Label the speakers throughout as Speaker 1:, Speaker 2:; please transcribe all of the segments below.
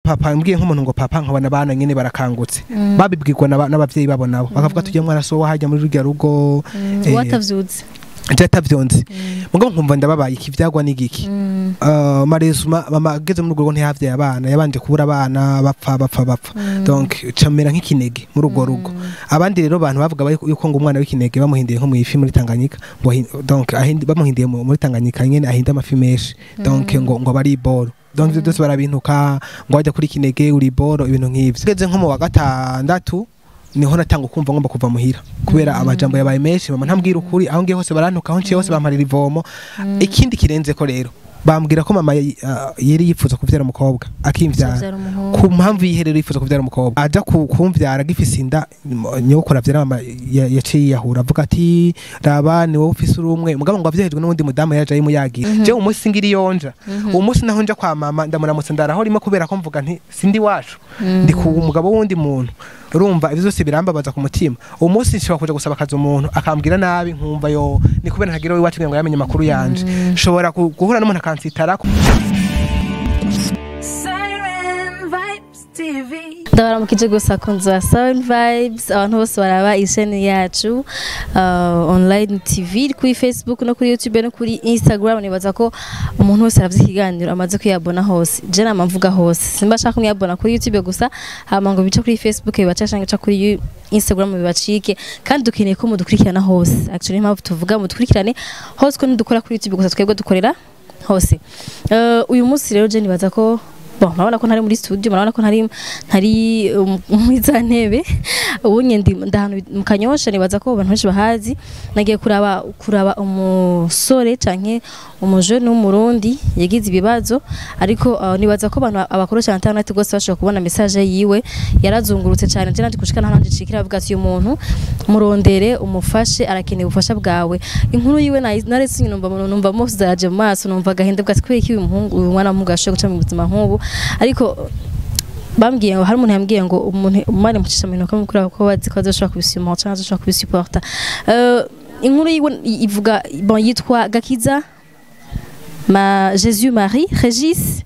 Speaker 1: papa mbwiye nk'umuntu ngo papa nkabona abana nyene barakangutse babibwirwa n'aba- n'abavyeyi babo nabo bakavuga tujye mwana so hajya muri rurya rugo eh,
Speaker 2: watavyutse
Speaker 1: je atavyonzi mugabo nkumva ndababaye ikivyagwa n'igiki Uh, maresuma mama ageze muri urwo rugo ntihavyaye abana yabanje kubura abana bapfa bapfa bapfa donc camera nk'ikinege muri urwo rugo abandi rero bantu bavuga bari- yuko ngo umwana w'ikinege bamuhindiye nko mu ifi muri Tanganyika ngo ahin- donc ahindi- bamuhindiye mu- muri Tanganyika nyene ahinda amafi menshi donc ngo ngo bari boro donc ivyo byose barabintuka ngo wajya kuri kinege uri boro ibintu nk'ivyo ngeze nko mu wa gatandatu niho natanga kumva ngomba kuva muhira kubera amajambo yabaye menshi mama ntambwira ukuri aho ngiye hose barantuka aho nciye hose bamparira ivomo ikindi kirenze ko rero bambwira ko mama yari ah, yari yifuza kuvyara umukobwa akimvyara
Speaker 2: Uzavyara umuhungu.
Speaker 1: ku mpamvu yiherero yifuza kuvyara umukobwa aja ku- kumvyara agifise inda m- nyokuru avyara mama ya- yaciye yiyahura avuga ati raba ni wowe ufise urumwe mugabo ngo avyahejwe n'uwundi mudamu yaje ayimuyagira je umunsi ngira iyonja uwo munsi naho nja kwa mama ndamuramutse ndaraho rimwe kubera ko mvuga nti sindi wacu ndi ku mugabo w'undi muntu urumva ivyo byose birambabaza ku mutima uwo munsi nshobora kuja gusaba akazi umuntu akambwira nabi nkumva yo ni kubera ntagira we iwacu kugira ngo yamenye amakuru yanje nshobora ku- guhura n'umuntu akansitarako
Speaker 3: Siren Vibes TV.
Speaker 2: ndabaramukije gusa kunzu wa Sound Vibes abantu bose baraba isheni yacu uh, online TV iri kuri Facebook no kuri YouTube no kuri Instagram nibaza ko umuntu wese aravye ikiganiro amaze kuyabona hose je nama mvuga hose simba shaka kumuyabona kuri YouTube gusa hama ngo bice kuri Facebook bibaca canke bica kuri Yu- Instagram bibacike kandi dukeneye ko mudukurikirana hose actually impamvu tuvuga mudukurikirane hose ko ntidukora kuri YouTube gusa twebwe dukorera hose uh, uyu munsi rero je nibaza ko bon murabona ko ntari muri studio murabona ko ntari ntari um, muri za ntebe ubu ndi ndahantu mu kanyosha nibaza ko abantu benshi bahazi nagiye kuraba kuraba umusore canke umujene w'umurundi yagize ibibazo ariko uh, nibaza ko abantu abakoresha internet gose bashobora kubona message yiwe yarazungurutse cyane je nandi kushika nta nandi cikira avuga ati uyu muntu murondere umufashe arakeneye ubufasha bwawe inkuru yiwe nayi- naretse numva numva mose zaraje mu maso numva agahinda bwa kubera iki uyu muhungu uyu mwana w'umuhungu ashoboye guca mu buzima nk'ubu ariko bambwiye ngo hari umuntu yambwiye ngo umuntu umwana mucisha mu ntoki mukuru ko bazi ko azoshobora kubisima cyangwa azoshobora kubisuporta uh, inkuru yiwe ivuga bon yitwa Gakiza ma Jésus Marie Regis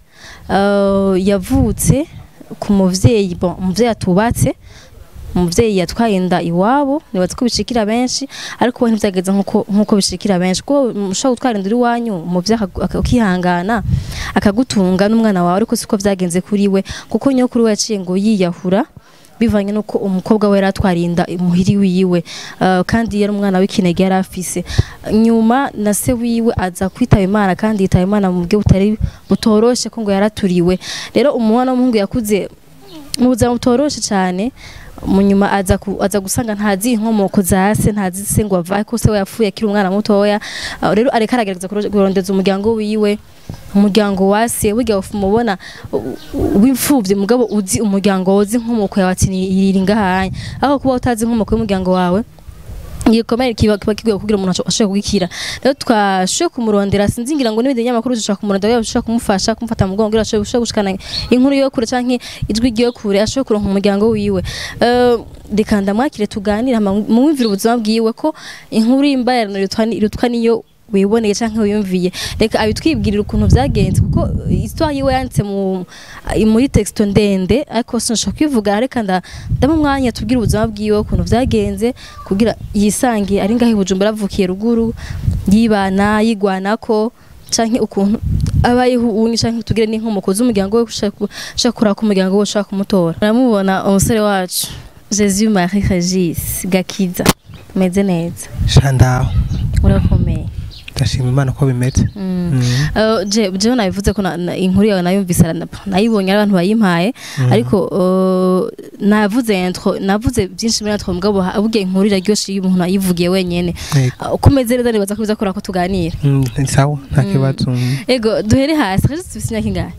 Speaker 2: uh, yavutse ku muvyeyi bon umuvyeyi atubatse umuvyeyi yatwaye inda iwabo nibaza ko bishikira benshi ariko we ntivyageze nkuko nkuko bishikira benshi kuko ushobora gutwara inda uri iwanyu umuvyeyi akagu- aka- ukihangana akagutunga n'umwana wawe ariko siko vyagenze kuri we kuko nyokuru we yaciye ngo yiyahura bivanye nuko umukobwa we yari atwariye inda muhiri wiwe uh, kandi yari umwana w'ikinege yari afise nyuma na se wiwe aza kwitaba imana kandi yitaba imana mu buryo butari butoroshe ko ngo yaraturiwe rero umwana w'umuhungu yakuze mu buzima butoroshe cyane mu nyuma aza, ku, aza gusanga ntazi inkomoko za se ntazi se ngo avahe ko se we yapfuye akiri umwana mutoya uh, rero areka aragerageza kuro- kurondeza umuryango wiwe umuryango wa se burya umubona w'imfuvyi mugabo uzi umuryango uzi inkomoko yawe ati iri ngahanya aho kuba utazi inkomoko y'umuryango wawe igikomere kiba kiba kigoye kugira umuntu asho- ashobore kugikira rero twashoboye kumurondera sinzi ngira ngo n'ibindi binyamakuru dushobora kumurondera dushobora kumufasha kumufata mu mugongo kugira ashobore ashobore gushikana inkuru yo kure canke ijwi ryo kure ashobore kuronka umuryango wiwe Eh, reka ndamwakire tuganire hama mumwumvire ubuzima bwiwe ko inkuru y'imbayarano irutwa ni- irutwa niyo wiboneye canke wiyumviye reka abitwibwirira ukuntu vyagenze kuko histoire yiwe yanditse mu muri texto ndende ariko sinashobora kwivuga reka nda ndamo umwanya tubwire ubuzima bwiwe ukuntu vyagenze kugira yisange ari ngaho i Bujumbura avukiye ruguru yibana yigwanako canke ukuntu abayeho ubundi canke tugire n'inkomoko z'umuryango we ushaka ushaka kuraka umuryango we ushaka kumutora uramubona umusore wacu Jésus Marie Regis Gakiza meze neza
Speaker 1: shandaho
Speaker 2: urakomeye
Speaker 1: ndashima imana ko bimeze Mm.
Speaker 2: Uh, je jewe nabivuze ko na- na- inkuru yawe nayumvise arana- nayibonye ari abantu bayimpaye ariko uh, navuze intro navuze byinshi muri intro mugabo ha- burya inkuru iraryoshe iyo umuntu ayivugiye wenyene
Speaker 1: Yego.
Speaker 2: Uh, uko umeze neza nibaza ko biza kora ko tuganira
Speaker 1: Mm, ni sawa nta kibazo Mm.
Speaker 2: ego duhere hasi kaje tufise imyaka ingahe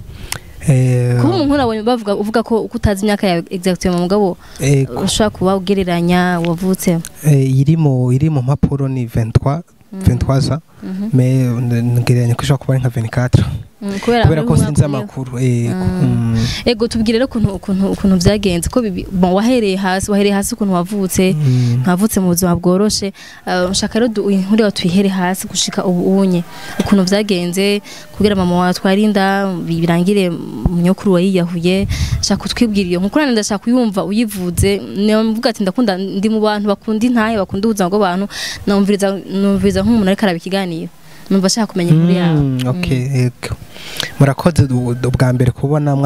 Speaker 1: Eh,
Speaker 2: kuba umuntu nabonye bavuga uvuga ko uko utazi imyaka yawe exactement mugabo
Speaker 1: eh,
Speaker 2: ushobora kuba ugereranya wavutse
Speaker 1: eh, iri mu iri mu mpapuro ni 23 23 za me ngereranya ko ishobora kuba ari nka 24
Speaker 2: Mm, kubera
Speaker 1: kubera ko
Speaker 2: muri
Speaker 1: sinzi
Speaker 2: mwaka umwe.
Speaker 1: amakuru yego Mm.
Speaker 2: ego tubwire rero ukuntu ukuntu ukuntu byagenze ko bibi- bon wahereye hasi wahereye hasi ukuntu wavutse
Speaker 1: Mm.
Speaker 2: nkavutse mu buzima bworoshe uh, nshaka rero du- inkuru yawe tuyihere hasi gushika ubu unye ukuntu byagenze kugira mama wawe atwara inda bi- birangire munyokuru wayiyahuye nshaka utwibwira iyo nkuru nanjye ndashaka kuyumva uyivuze mvuga ati ndakunda ndi mu bantu bakunda intahe bakunda ubuzima bw'abantu numviriza numviriza nk'umuntu ariko araba ikiganiro numva ashaka kumenya inkuru yawe
Speaker 1: Mm, okay yego murakoze du- du- bwa mbere kubona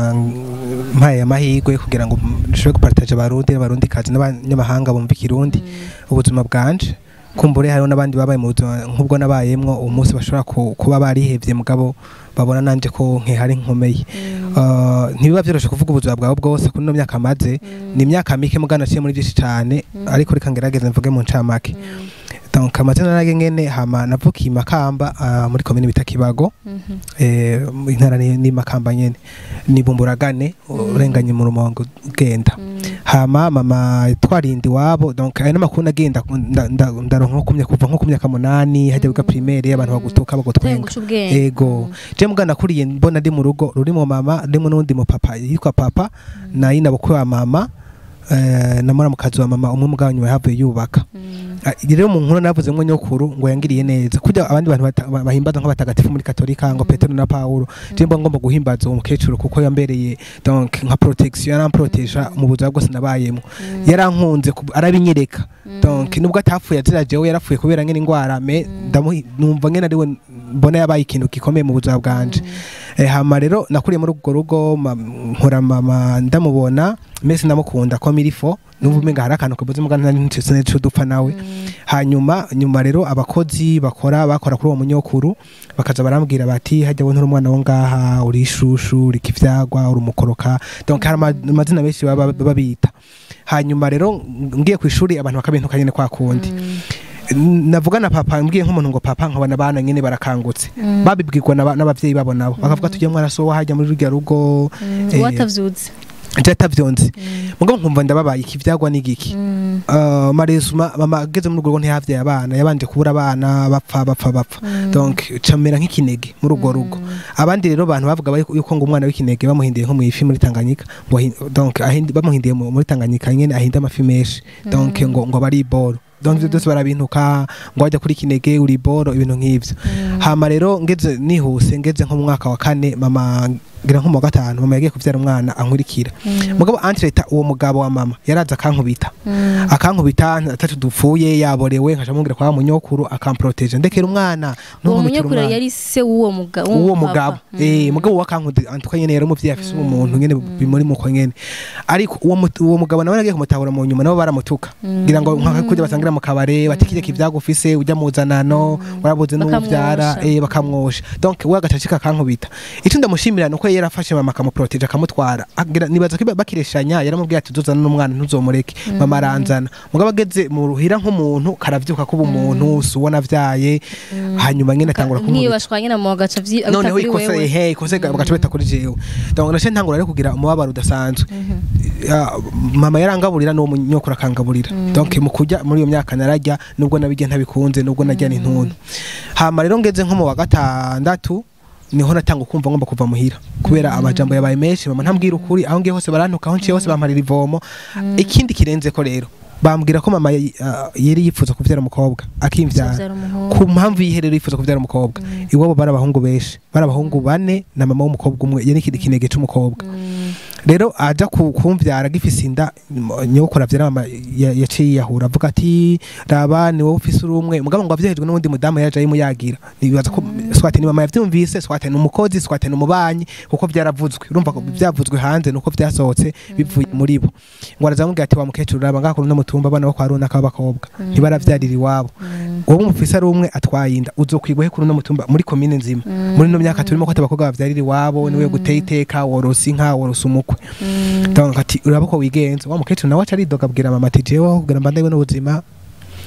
Speaker 1: mwampaye amahirwe kugira ngo nshobore gupartaje abarundi n'abarundi kazi n'abanyamahanga bumva ikirundi ubuzima bwanje kumbure hariho n'abandi babaye mu buzima nk'ubwo nabayemwo uwo munsi bashobora ku- kuba barihevye mugabo babona nanje ko nkihari nkomeye Uh, ntibiba vyoroshe kuvuga ubuzima bwawe bwose kuri ino myaka maze ni imyaka mike mugana naciye muri byinshi cane ariko reka ngerageze mvuge mu ncamake donc amazina nage ngene hama navukiye i makamba uh, muri komine bita kibago
Speaker 2: Mhm.
Speaker 1: eh, intara ni, ni makamba nyene ni bumburagane urenganye mu rumongo ugenda hama mama twarindi wabo donc ayo n'amakuru nagenda nda- nda- ndaronka nko kumya kuva nko ku myaka munani hajya biga primaire abantu bagutuka bagutwenga
Speaker 2: Tengusha ubwenge
Speaker 1: ego je mugana nakuriye mbona ndi mu rugo rurimo mama ndimo n'undi mu papa yitwa papa na yina bukwe wa mama eh, na muramukazi wa mama umwe mugabo nyuma yahavuye yubaka Ah, rero mu nkuru navuze ngo nyokuru ngo yangiriye neza kujya abandi bantu bata- ba- bahimbaza nk'abatagatifu muri katolika ngo petero na paulo je mba ngomba guhimbaza uwo mukecuru kuko yambereye donc nka protection yaramproteja mu buzima bwose nabayemo yarankunze kub- arabinyereka donc nubwo atapfuye azira jewe yarapfuye kubera ngene ingwara me ndamuhi- numva ngene ariwe mbona yabaye ikintu gikomeye mu buzima bwanje Eh, hama rero nakuriye muri urwo rugo ma- nkura mama ndamubona mese ndamukunda ko mirifo numva umenga hari akantu kabuze mugana nari ntse neco dupfa nawe hanyuma nyuma rero abakozi bakora bakora kuri uwo munyokuru bakaza barambwira bati hajya we nturi umwana wo ngaha uri ishushu uri kivyagwa uri umukoroka donc hari ama- amazina menshi baba babita hanyuma rero ngiye ku ishuri abantu bakabintuka nyene kwa kundi navuga na papa mbwiye nk'umuntu ngo papa nkabona abana nyene barakangutse babibwirwa n'aba- n'abavyeyi babo nabo bakavuga tujye mwana so hajya muri rurya rugo eh,
Speaker 2: watavyutse
Speaker 1: je atavyonzi mugabo nkumva ndababaye ikivyagwa n'igiki Uh, maresuma mama ageze muri urwo rugo ntihavyaye abana yabanje kubura abana bapfa bapfa bapfa donc camera nk'ikinege muri urwo rugo abandi rero bantu bavuga bari- yuko ngo umwana w'ikinege bamuhindiye nko mu ifi muri Tanganyika ngo ahi- donc ahindi- bamuhindiye mu- muri Tanganyika nyene ahinde amafi menshi donc ngo ngo bari boro donc ivyo byose barabintuka ngo wajya kuri kinege uri boro ibintu nk'ivyo hama rero ngeze nihuse ngeze nko mu mwaka wa kane mama ngira nko mu wa gatanu mama yagiye kuvyara umwana ankurikira mugabo antreta uwo mugabo wa mama yaraza akankubita akankubita atatu dupfuye yaborewe nkaca mubwira kwa wa munyokuru akamproteje ndekera umwana
Speaker 2: uwo
Speaker 1: ntunkubitire
Speaker 2: munyokuru
Speaker 1: umwana.
Speaker 2: yari se w'uwo muga-
Speaker 1: uwo
Speaker 2: w'uwo
Speaker 1: mugabo
Speaker 2: papa.
Speaker 1: eh mugabo wakankude antuka nyene yari umuvyeyi afise umuntu nyene bimuri muko nyene ariko uwo mut- uwo mugabo nawe nagiye kumutahura mu nyuma nabo baramutuka ngira ngo nka kujya basangira mu kabare batikije kivyagufise ujya muzanano warabuze n'uvyara
Speaker 2: Bakamwosha.
Speaker 1: eh bakamwosha donc we agacacika akankubita ico ndamushimira nuko yari yarafashe mama akamuproteje akamutwara agira nibaza ko bakireshanya yaramubwiye ati tuzana n'umwana ntuzomureke mama aranzana mugabo ageze mu ruhira nk'umuntu karavyuka kuba umuntu si ubona avyaye hanyuma nyene atangura
Speaker 2: nk'iyo
Speaker 1: kumubita
Speaker 2: bashwanye na mama gaca vyi abita
Speaker 1: noneho
Speaker 2: kuri
Speaker 1: ikosa
Speaker 2: wewe
Speaker 1: ehe ikosa bagaca bita kuri jewe donc nace ntangura rero kugira umubabaro udasanzwe Ya, mama yarangaburira n'uwo munyokuru akangaburira donc mu kurya muri iyo myaka nararya nubwo nabirya ntabikunze nubwo narya n'intuntu hama rero ngeze nko mu wa gatandatu niho natanga kumva ngomba kuva muhira kubera amajambo yabaye menshi mama ntambwira ukuri aho ngiye hose barantuka aho nciye hose bamparira ivomo ikindi kirenze ko rero bambwira ko mama uh, yari yifuza kuvyara umukobwa akimvyara
Speaker 2: Azavyara umuhungu.
Speaker 1: ku mpamvu yiherero yifuza kuvyara umukobwa iwabo bari abahungu benshi bari abahungu bane na mama w'umukobwa umwe yari ikindi kinege c'umukobwa rero aja ku- kumvyara gifise inda nyokora avyara mama ya- yaciye yiyahura avuga ati raba ni wowe ufise uri umwe mugabo ngo avyahejwe n'uwundi mudamu yaje ayimuyagira nibaza ko swate ni mama yavyumvise swate ni umukozi swate ni umubanyi kuko vyaravuzwe urumva ko vyavuzwe hanze nuko vyasohotse bivuye muri bo ngo arazamubwira ati wa mukecuru raba ngaho no mutumba abana bo kwa runaka b'abakobwa ntibaravyarira iwabo wowe umufise ari umwe atwaye inda uzokwigwa he kuri no mutumba muri komine nzima muri no myaka turimo ko abakobwa bavyarira iwabo niwe guteye iteka worosa inka worosa umukwe donc ati uraba ko wigenza wa mukecuru nawe aca aridoga abwira mama ati jewe aho kugira mba ndewe n'ubuzima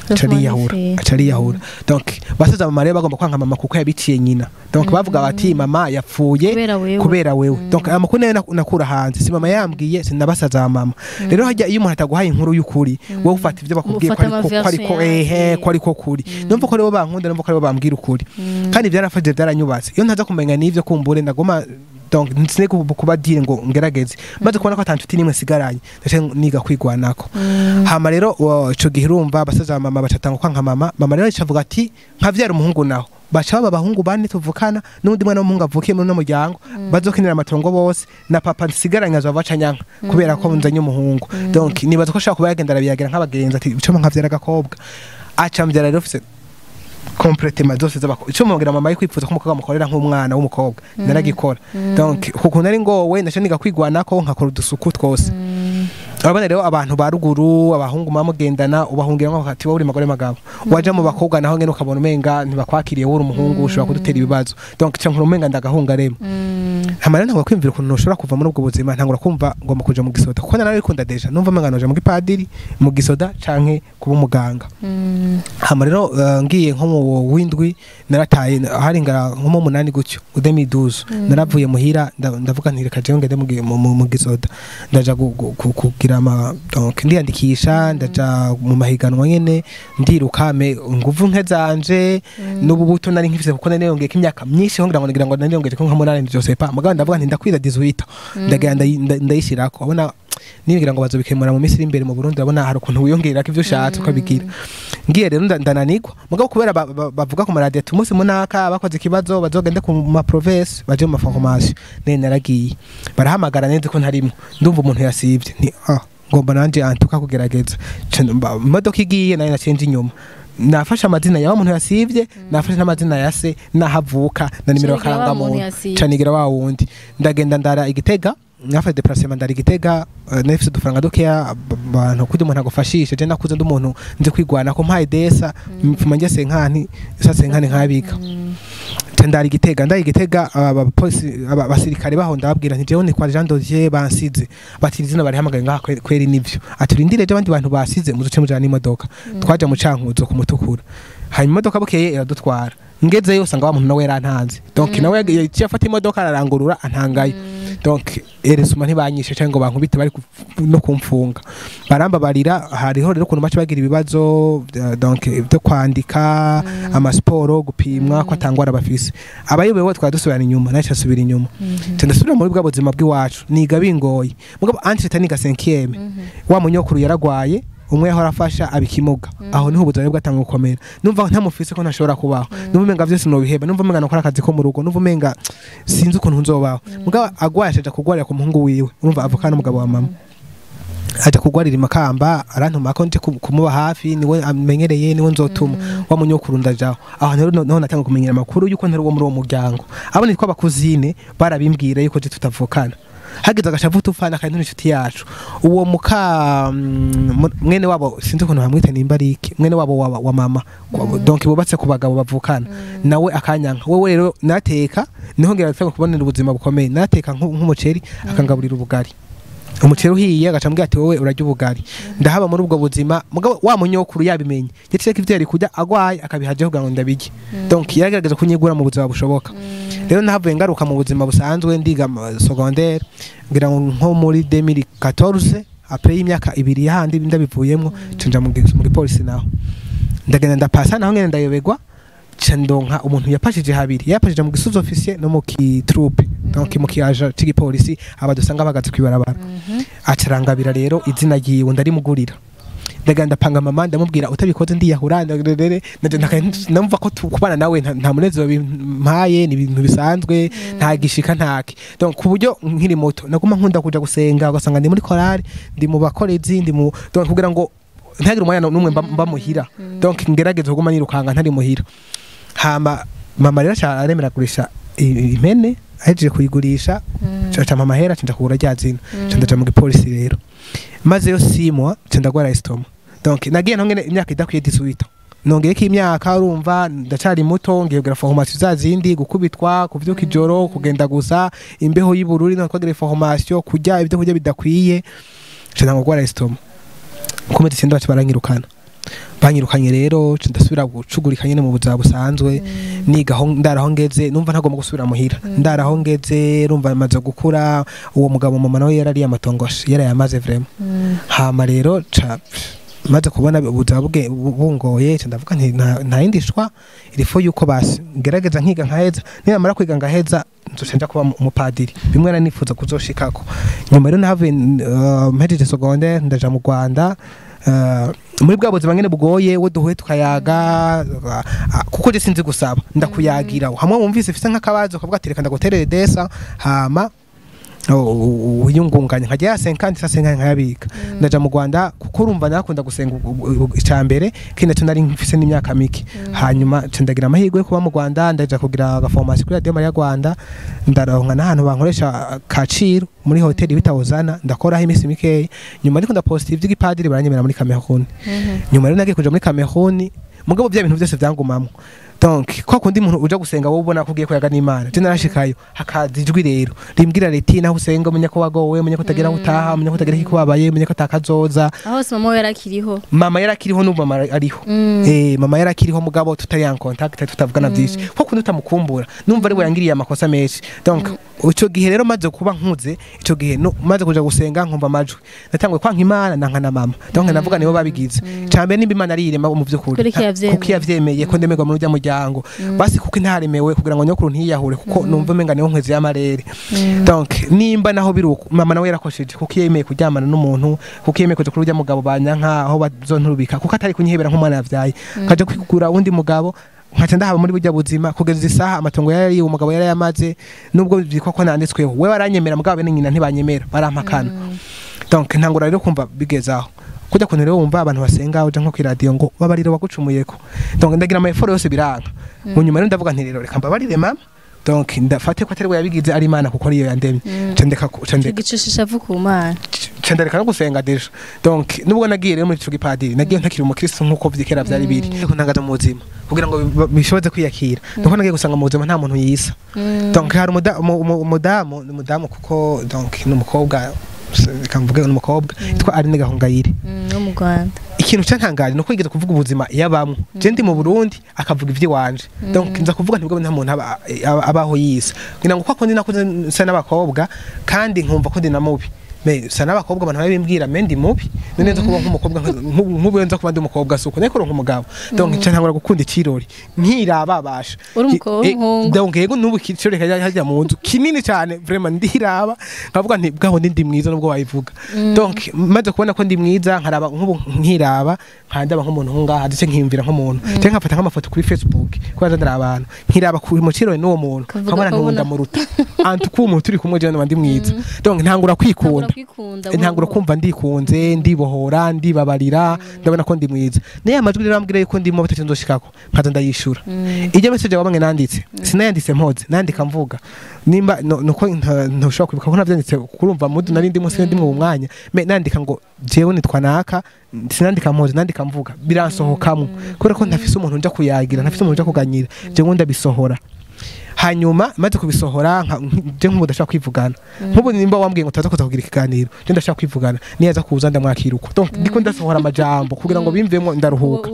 Speaker 1: aca ariyahura
Speaker 2: magnifique.
Speaker 1: aca ariyahura donc basaza mama rero bagomba kwanka mama kuko yabiciye nyina donc bavuga bati mama yapfuye
Speaker 2: kubera wewe
Speaker 1: kubera wewe donc aya makuru nayo nak- nakura hanze si mama yambwiye sinabasaza ba mama rero hajya iyo umuntu ataguhaye inkuru y'ukuri wowe ufata ibyo bakubwiye ko
Speaker 2: Ufata
Speaker 1: ariko ko ariko
Speaker 2: amaversion
Speaker 1: ehe
Speaker 2: yawe.
Speaker 1: ko ariko kuri numva ko aribo bankunda numva ko aribo bambwira ukuri kandi byarafashije byaranyubatse iyo ntaza kumenya n'ivyo kumbure ndagoma donc nsine kuba dire ngo ngerageze maze kubona ko atantuti nimwe sigaranye ndaje niga kwigwanako hama rero wa- ico gihe urumva abasaza ba mama bacatanga kwa nka mama mama rero acavuga ati nkavyara umuhungu naho baca baba abahungu bane tuvukana n'undi mwana w'umuhungu avukiye muri uno muryango bazokenera amatongo bose na papa nsigaranye azova baca nyanka kubera ko nzanye umuhungu donc nibaza ko ashaka kuba yagenda arabiyagira nk'abagenzi ati icyo nkavyara agakobwa aca mvyara rero ufise kompletema zose z'abakobwa icyo mubwira mama yikwipfuza ko umukobwa amukorera nk'umwana w'umukobwa naragikora donc kuko nari ngowe ndaca niga kwigwanako nkakora udusuku twose urabona rero abantu ba ruguru abahungu muba mugendana ubahungira nko bakati wowe uri magore magabo waja mu bakobwa naho ngene ukabona umenga ntibakwakiriye wowe uri umuhungu ushobora kudutera ibibazo donc cyo nkuru umenga ndagahunga rero hama rero ntangura kwiyumvira ukuntu ushobora kuva muri ubwo buzima ntangura kumva ngomba kuja mu gisoda kuko nari bikunda deja numva umenga noja mu gipadiri mu gisoda canke kuba umuganga hama rero uh, ngiye nko mu windwi narataye hari ngara nko mu munani gutyo udemiduzo naravuye muhira nda- ndavuga nti reka jewe ngende mu gi- mu- mu mu gisoda ndaja gu- gu- gu- kugira ama donc ndiyandikisha ndaja mu mahiganwa nyene ndiruka me nguvu nke zanje n'ubu buto nari nkifise kuko nari yongeye imyaka myinshi ho ngira ngo ngira ngo nari yongeye ko nka munani byose pa mugabo ndavuga nti ndakwira 18 ndagira ndayi- nda- ndayishirako abona nibwira ngo bazobikemura mu minsi iri imbere mu Burundi urabona hari ukuntu wiyongerera ivyo ushatse ukabigira ngiye rero nda- ndananigwa mugabo kubera ba- ba- bavuga ku maradiyo ati umunsi munaka bakoze ikibazo bazogende ku ma province baje mu maformation nene naragiye barahamagara neza ko ntarimo ndumva umuntu yasivye nti ah ngomba nanje antuka kugerageza Ca mba- imodoka igiye nayo nacenje inyuma nafashe amazina ya wa muntu yasivye nafashe n'amazina ya se n'ahavuka na nimero
Speaker 2: Ca nigira wa muntu
Speaker 1: karangamuntu
Speaker 2: yasivye.
Speaker 1: canigira wa wundi ndagenda ndara igitega nafashe deplacement ndara igitega eh, nafise udufaranga dukeya ab- abantu kugira umuntu agufashishe je nakuze ndi umuntu nzi kwigwana ko mpaye desa mfuma njye senkani sa senkani nkabika Ca ndara igitega ndara igitega aba- abapolisi aba- abasirikare baho ndababwira nti jewe ni kwa Jean Dosier bansize bati izina barihamagaye ngaha kwe- kweri nivyo ati urindire je abandi bantu basize muzuce mujana n'imodoka twaja mu cankuzo kumutukura hanyuma imodoka bukeye iradutwara ngezeyo usanga wa muntu nawe yarantanze donc nawe yag- yaciye afata imodoka ararangurura antangayo donc eresuma ntibanyishe cyangwa ngo bankubite bari ku- no kumfunga barambabarira hariho rero ukuntu baca bagira ibibazo eh, donc byo kwandika amasiporo gupimwa ko atangwara bafise abayobewe twari dusubirana inyuma nawe asubira inyuma Ca ndasubira muri bwa buzima bw'iwacu niga bingoye mugabo antreta niga 5 wa munyokuru yaragwaye umwe yahora afasha abikimuga aho niho ubuzima bwatanga gukomera numva ntamufise ko ntashobora kubaho numva umenga vyose nobiheba numva umenga nakora akazi ko mu rugo numva umenga sinzi ukuntu nzobaho mugabo agwaye ashaja kugwarira ku muhungu wiwe urumva avukana n'umugabo wa mama aja kugwarira imakamba arantuma ko nje ku- kumuba hafi niwe amenyereye niwe nzotuma wa munyokuru ndajaho aho rero no- noho natanga kumenyera amakuru yuko ntari uwo muri uwo muryango abo nitwa abakuzine barabimbwira yuko je tutavukana hageze agashavu tufana kandi n'inshuti yacu uwo muka mm, mu- mwene wabo sinzi ukuntu bamwita nimba ari iki mwene wabo wa, wa mama Kwa- donc bubatse ku bagabo bavukana nawe akanyanka wewe rero nateka niho ngira gutanga kubonera ubuzima bukomeye nateka nku- nk'umuceri akangaburira ubugari umuceri uhiye agaca ambwira ati wowe urarya ubugari ndahaba muri ubwo buzima mugabo wa munyokuru yabimenye yaciye ko ivyo yari kurya agwaye akabihajeho kugira ngo ndabirye donc yaragerageza kunyigura mu buzima bushoboka rero nahavuye ngaruka mu buzima busanzwe ndiga mu secondaire ngira ngo nko muri 2014 après y'imyaka ibiri yahandi ndabivuyemwo cenja mu gi- mu gipolisi naho ndagenda ndapasa naho ngene ndayobegwa ca ndonka umuntu yapashije habiri yapashije mu gisuzo officier no mu kitroupe donc mu kiyaja c'igipolisi aba dusanga bagaze kwibarabara acarangabira rero izina ryiwe ndarimugurira ndagenda ndapanga mama ndamubwira utabikoze ndiyahura ndagere namva ko tu- kubana nawe nta nta munezero bimpaye ni ibintu bisanzwe nta gishika ntake donc ku buryo nkiri moto naguma nkunda kuja gusenga ugasanga ndi muri korali ndi mu bakorezi ndi mu donc kugira ngo ntagire umwanya n'umwe mba mba muhira donc ngerageze kuguma nirukanga ntari muhira hama mama rero aca aremera kugurisha i- impene ahejeje kuyigurisha aca mama hera aca kugura rya zina aca ndaja mu gipolisi rero maze yo simwa aca ndagwara estoma donc nagiye ntongene imyaka idakwiye 18 nongeyeko imyaka urumva ndacari muto ngiye kugira formation za zindi gukubitwa kuvyuka ijoro kugenda gusa imbeho y'ubururi no kwagira formation kurya ibyo kurya bidakwiye aca ndagwara estoma kumete senda baca baranyirukana banyirukanye rero nca ndasubira gucugurika nyene mu buzima busanzwe niga aho ndaraho ngeze numva ntagomba gusubira muhira ndaraho ngeze rumva maze gukura uwo mugabo mama nawe yarariye amatongoshe yarayamaze vraiment hama rero ca maze kubona ubuzima bwe bu- bungoye ca ndavuga nti nta- nta yindi shwa irifo yuko basi ngerageza nkiga nkaheza ninamara kwiga ngaheza nzoca nja kuba umupadiri bimwe nari nifuza kuzoshikako nyuma rero nahavuye uh, mpejeje secondaire ndaja mu Rwanda uh, muri bwa buzima nyene bugoye we duhuye tukayaga uh, uh, kuko je sinzi gusaba ndakuyagira hamwe wumvise ufise nk'akabazo ukavuga ati reka ndaguterere desa hama wiyungunganya nkajya ya senkandi sa senkandi nkayabika ndaja mu Rwanda kuko urumva nakunda gusenga icambere kindi cyo nari mfise n'imyaka mike hanyuma nca ndagira amahirwe yo kuba mu Rwanda ndaja kugira agaformation kuri Radio Maria Rwanda ndaronka n'ahantu bankoresha kaciro muri hoteli bita Ozana ndakoraho iminsi mikeya nyuma ariko ndaposta ivy'igipadiri baranyemera muri Cameroon nyuma rero nagiye kuja muri Cameroon mugabo bya bintu byose byangumamwo donc kwa kundi umuntu uja gusenga wowe ubona ko ugiye kuyaga n'Imana je narashikayo hakaza ijwi rero rimbwira riti naho usenga umenya ko wagowe umenya ko utagira aho utaha umenya ko utagira ikikubabaye umenya ko atakazoza
Speaker 2: aho hose mama we yarakiriho
Speaker 1: mama yarakiriho n'ubu mama ariho eh mama yarakiriho mugabo tutari en contact tutavugana byinshi ko kundi utamukumbura numva ari we yangiriye amakosa menshi donc ico gihe rero maze kuba nkuze ico gihe no maze kuja gusenga nkumva amajwi natanguye kwanka imana nanka na mama donc navuga nibo babigize cambe nimba imana ari irema mu by'ukuri
Speaker 2: Kuri ko yavyemeye.
Speaker 1: kuko yavyemeye ko ndemerwa muri urya muryango basi kuko intaremewe kugira ngo nyokuru ntiyahure kuko numva umenga niho nkwezi y'amarere donc nimba naho biruko mama nawe yarakosheje kuko yemeye kuryamana n'umuntu kuko yemeye kuja kuri urya mugabo banyanka aho bazonturubika kuko atari kunyihebera nk'umwana yavyaye kaja kwigura uwundi mugabo nkaca ndahaba muri burya buzima kugeza isaha amatongo yari uwo mugabo yari yamaze nubwo byitwa ko nanditsweho we baranyemera mugabo bene nyina ntibanyemera barampakana donc ntangura rero kumva bigezaho kujya kuntu rero wumva abantu basenga uja nko ku radio ngo babarire wagucumuyeko donc ndagira amaforo yose biranga mu nyuma rero ndavuga nti rero reka mbabarire mama donc ndafate ko atari we yabigize ari imana kuko ariyo yandemye ca ndeka ku- ca ndeka
Speaker 2: igicishisha avu ku mana
Speaker 1: ca ndareka no gusenga deja donc nubwo nagiye rero muri ico gipadiri nagiye ntakiri umukristo nk'uko vyikera vyari biri ariko ntangaza mu buzima kugira ngo bi- bishoboze kwiyakira nuko nagiye gusanga mu buzima nta muntu yisa donc hari umuda- umu- umu- umudamu ni umudamu kuko donc ni umukobwa reka mvuge ni umukobwa yitwa Aline Gahongayire
Speaker 2: no mu rwanda
Speaker 1: ikintu cyantangaje nuko yigeze kuvuga ubuzima yabamwe je ndi mu Burundi akavuga ivy'iwanje donc nza kuvuga ntibwo nta muntu aba- aba- abaho yisa ngira ngo kwako ndi nakuze nsa n'abakobwa kandi nkumva ko ndi na mubi me sa n'abakobwa abantu babimbwira me ndi mubi none nza kuba nk'umukobwa nk'ubu nza kuba ndi umukobwa suko niko ronka umugabo donc nca ntangura gukunda ikirori nkirababasha
Speaker 2: Uri umukobwa
Speaker 1: Eh,
Speaker 2: w'umuhungu.
Speaker 1: donc yego nubu ikirori kajya hajya mu nzu kinini cyane vraiment ndiraba nkavuga nti bwaho ndi ndi mwiza nubwo wabivuga donc maze kubona ko ndi mwiza nkaraba nk'ubu nkiraba nkandaba nk'umuntu ngaha ndetse nkiyumvira nk'umuntu cyangwa nkafata nk'amafoto kuri facebook kubera ndara abantu nkiraba ku mu kirori n'uwo muntu
Speaker 2: Ukavuga
Speaker 1: nkabona
Speaker 2: ko
Speaker 1: ntundi
Speaker 2: ubona-
Speaker 1: ndamuruta antu ko umuntu turi kumwe jewe ndi mwiza donc ntangura kwikunda
Speaker 2: kwikunda
Speaker 1: ntangura kumva ndikunze ndibohora ndibabarira ndabona ko ndi mwiza naye amajwi rero ambwira yuko ndimo batatu nzoshikako nkaza ndayishura ijya message wabamwe nanditse sinayanditse mpoze nandika mvuga nimba no- nuko nta- ntushobora kwibuka ko navyanditse kurumva mudu nari ndimo sinari ndimo mu mwanya me nandika ngo jewe nitwa naka sinandika mpoze nandika mvuga biransohokamwo kubera ko ntafise umuntu nja kuyagira ntafise umuntu nja kuganyira jewe ndabisohora hanyuma maze kubisohora nka- je nk'ubu ndashaka kwivugana nk'ubu nimba wambwiye ngo tuza kuza kugira ikiganiro je ndashaka kwivugana niyaza kuza ndamwakira uko donc ndiko ndasohora amajambo kugira ngo bimvemo ndaruhuka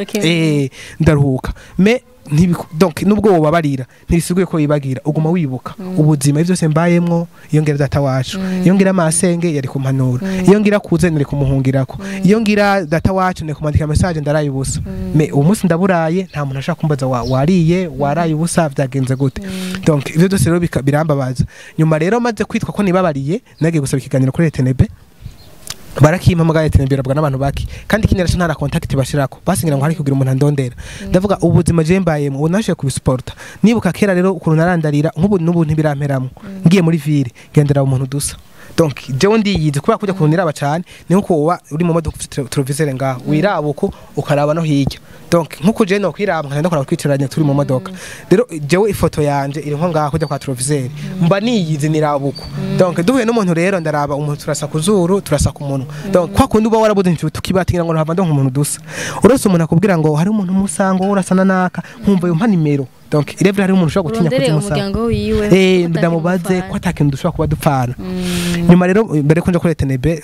Speaker 1: eh ndaruhuka me ntibiku- donc nubwo wobabarira ntibisiguye ko wibagira uguma wibuka ubuzima ivyo byose mbayemwo iyo ngira data wacu iyo ngira masenge yari kumpanura iyo ngira kuze nari kumuhungirako iyo ngira data wacu nari kumwandika message ndaraye ubusa me uwo munsi ndaburaye nta muntu ashaka kumbaza wa- wariye waraye ubusa byagenze gute donc ivyo byose rero bika- birambabaza nyuma rero maze kwitwa ko nibabariye nagiye gusaba ikiganiro kuri Etenebe barakimpamagaye Etenebe rabwa n'abantu baki kandi ikindi naco ntara contact bashirako basingira ngo hari kugira umuntu andondera ndavuga ubuzima je mbayemo ubu nashoboye kubisuporta nibuka kera rero ukuntu narandarira nk'ubu n'ubu ntibiramperamwo ngiye muri ville ngendera umuntu dusa donc jewe ndiyizi kubera kujya kuntu niraba cane ni nkuko woba uri mu modoka ufite televisere ngaho wiraba uko ukaraba no hirya donc nkuko je no kwiraba nkagenda kuraba twicaranye turi mu modoka rero jewe ifoto yanje iri nko ngaho kujya kwa televisere mba niyizi niraba uko donc duhuye n'umuntu rero ndaraba umuntu turasa ku zuru turasa ku munwa donc kwa kundi uba warabuze inshuti tukibatingira ngo ntava ndonka umuntu dusa uretse umuntu akubwira ngo hari umuntu musanga wowe urasa na naka nkumva yumpa nimero donc irevure hari umuntu ushobora gutinya
Speaker 2: urondere
Speaker 1: kuzimusaba
Speaker 2: umuryango wiwe
Speaker 1: eh
Speaker 2: ko
Speaker 1: ndamubaze
Speaker 2: atakimufana.
Speaker 1: ko atakintu dushobora kuba dupfana
Speaker 2: Mm.
Speaker 1: nyuma rero mbere ko nja kuri tenebe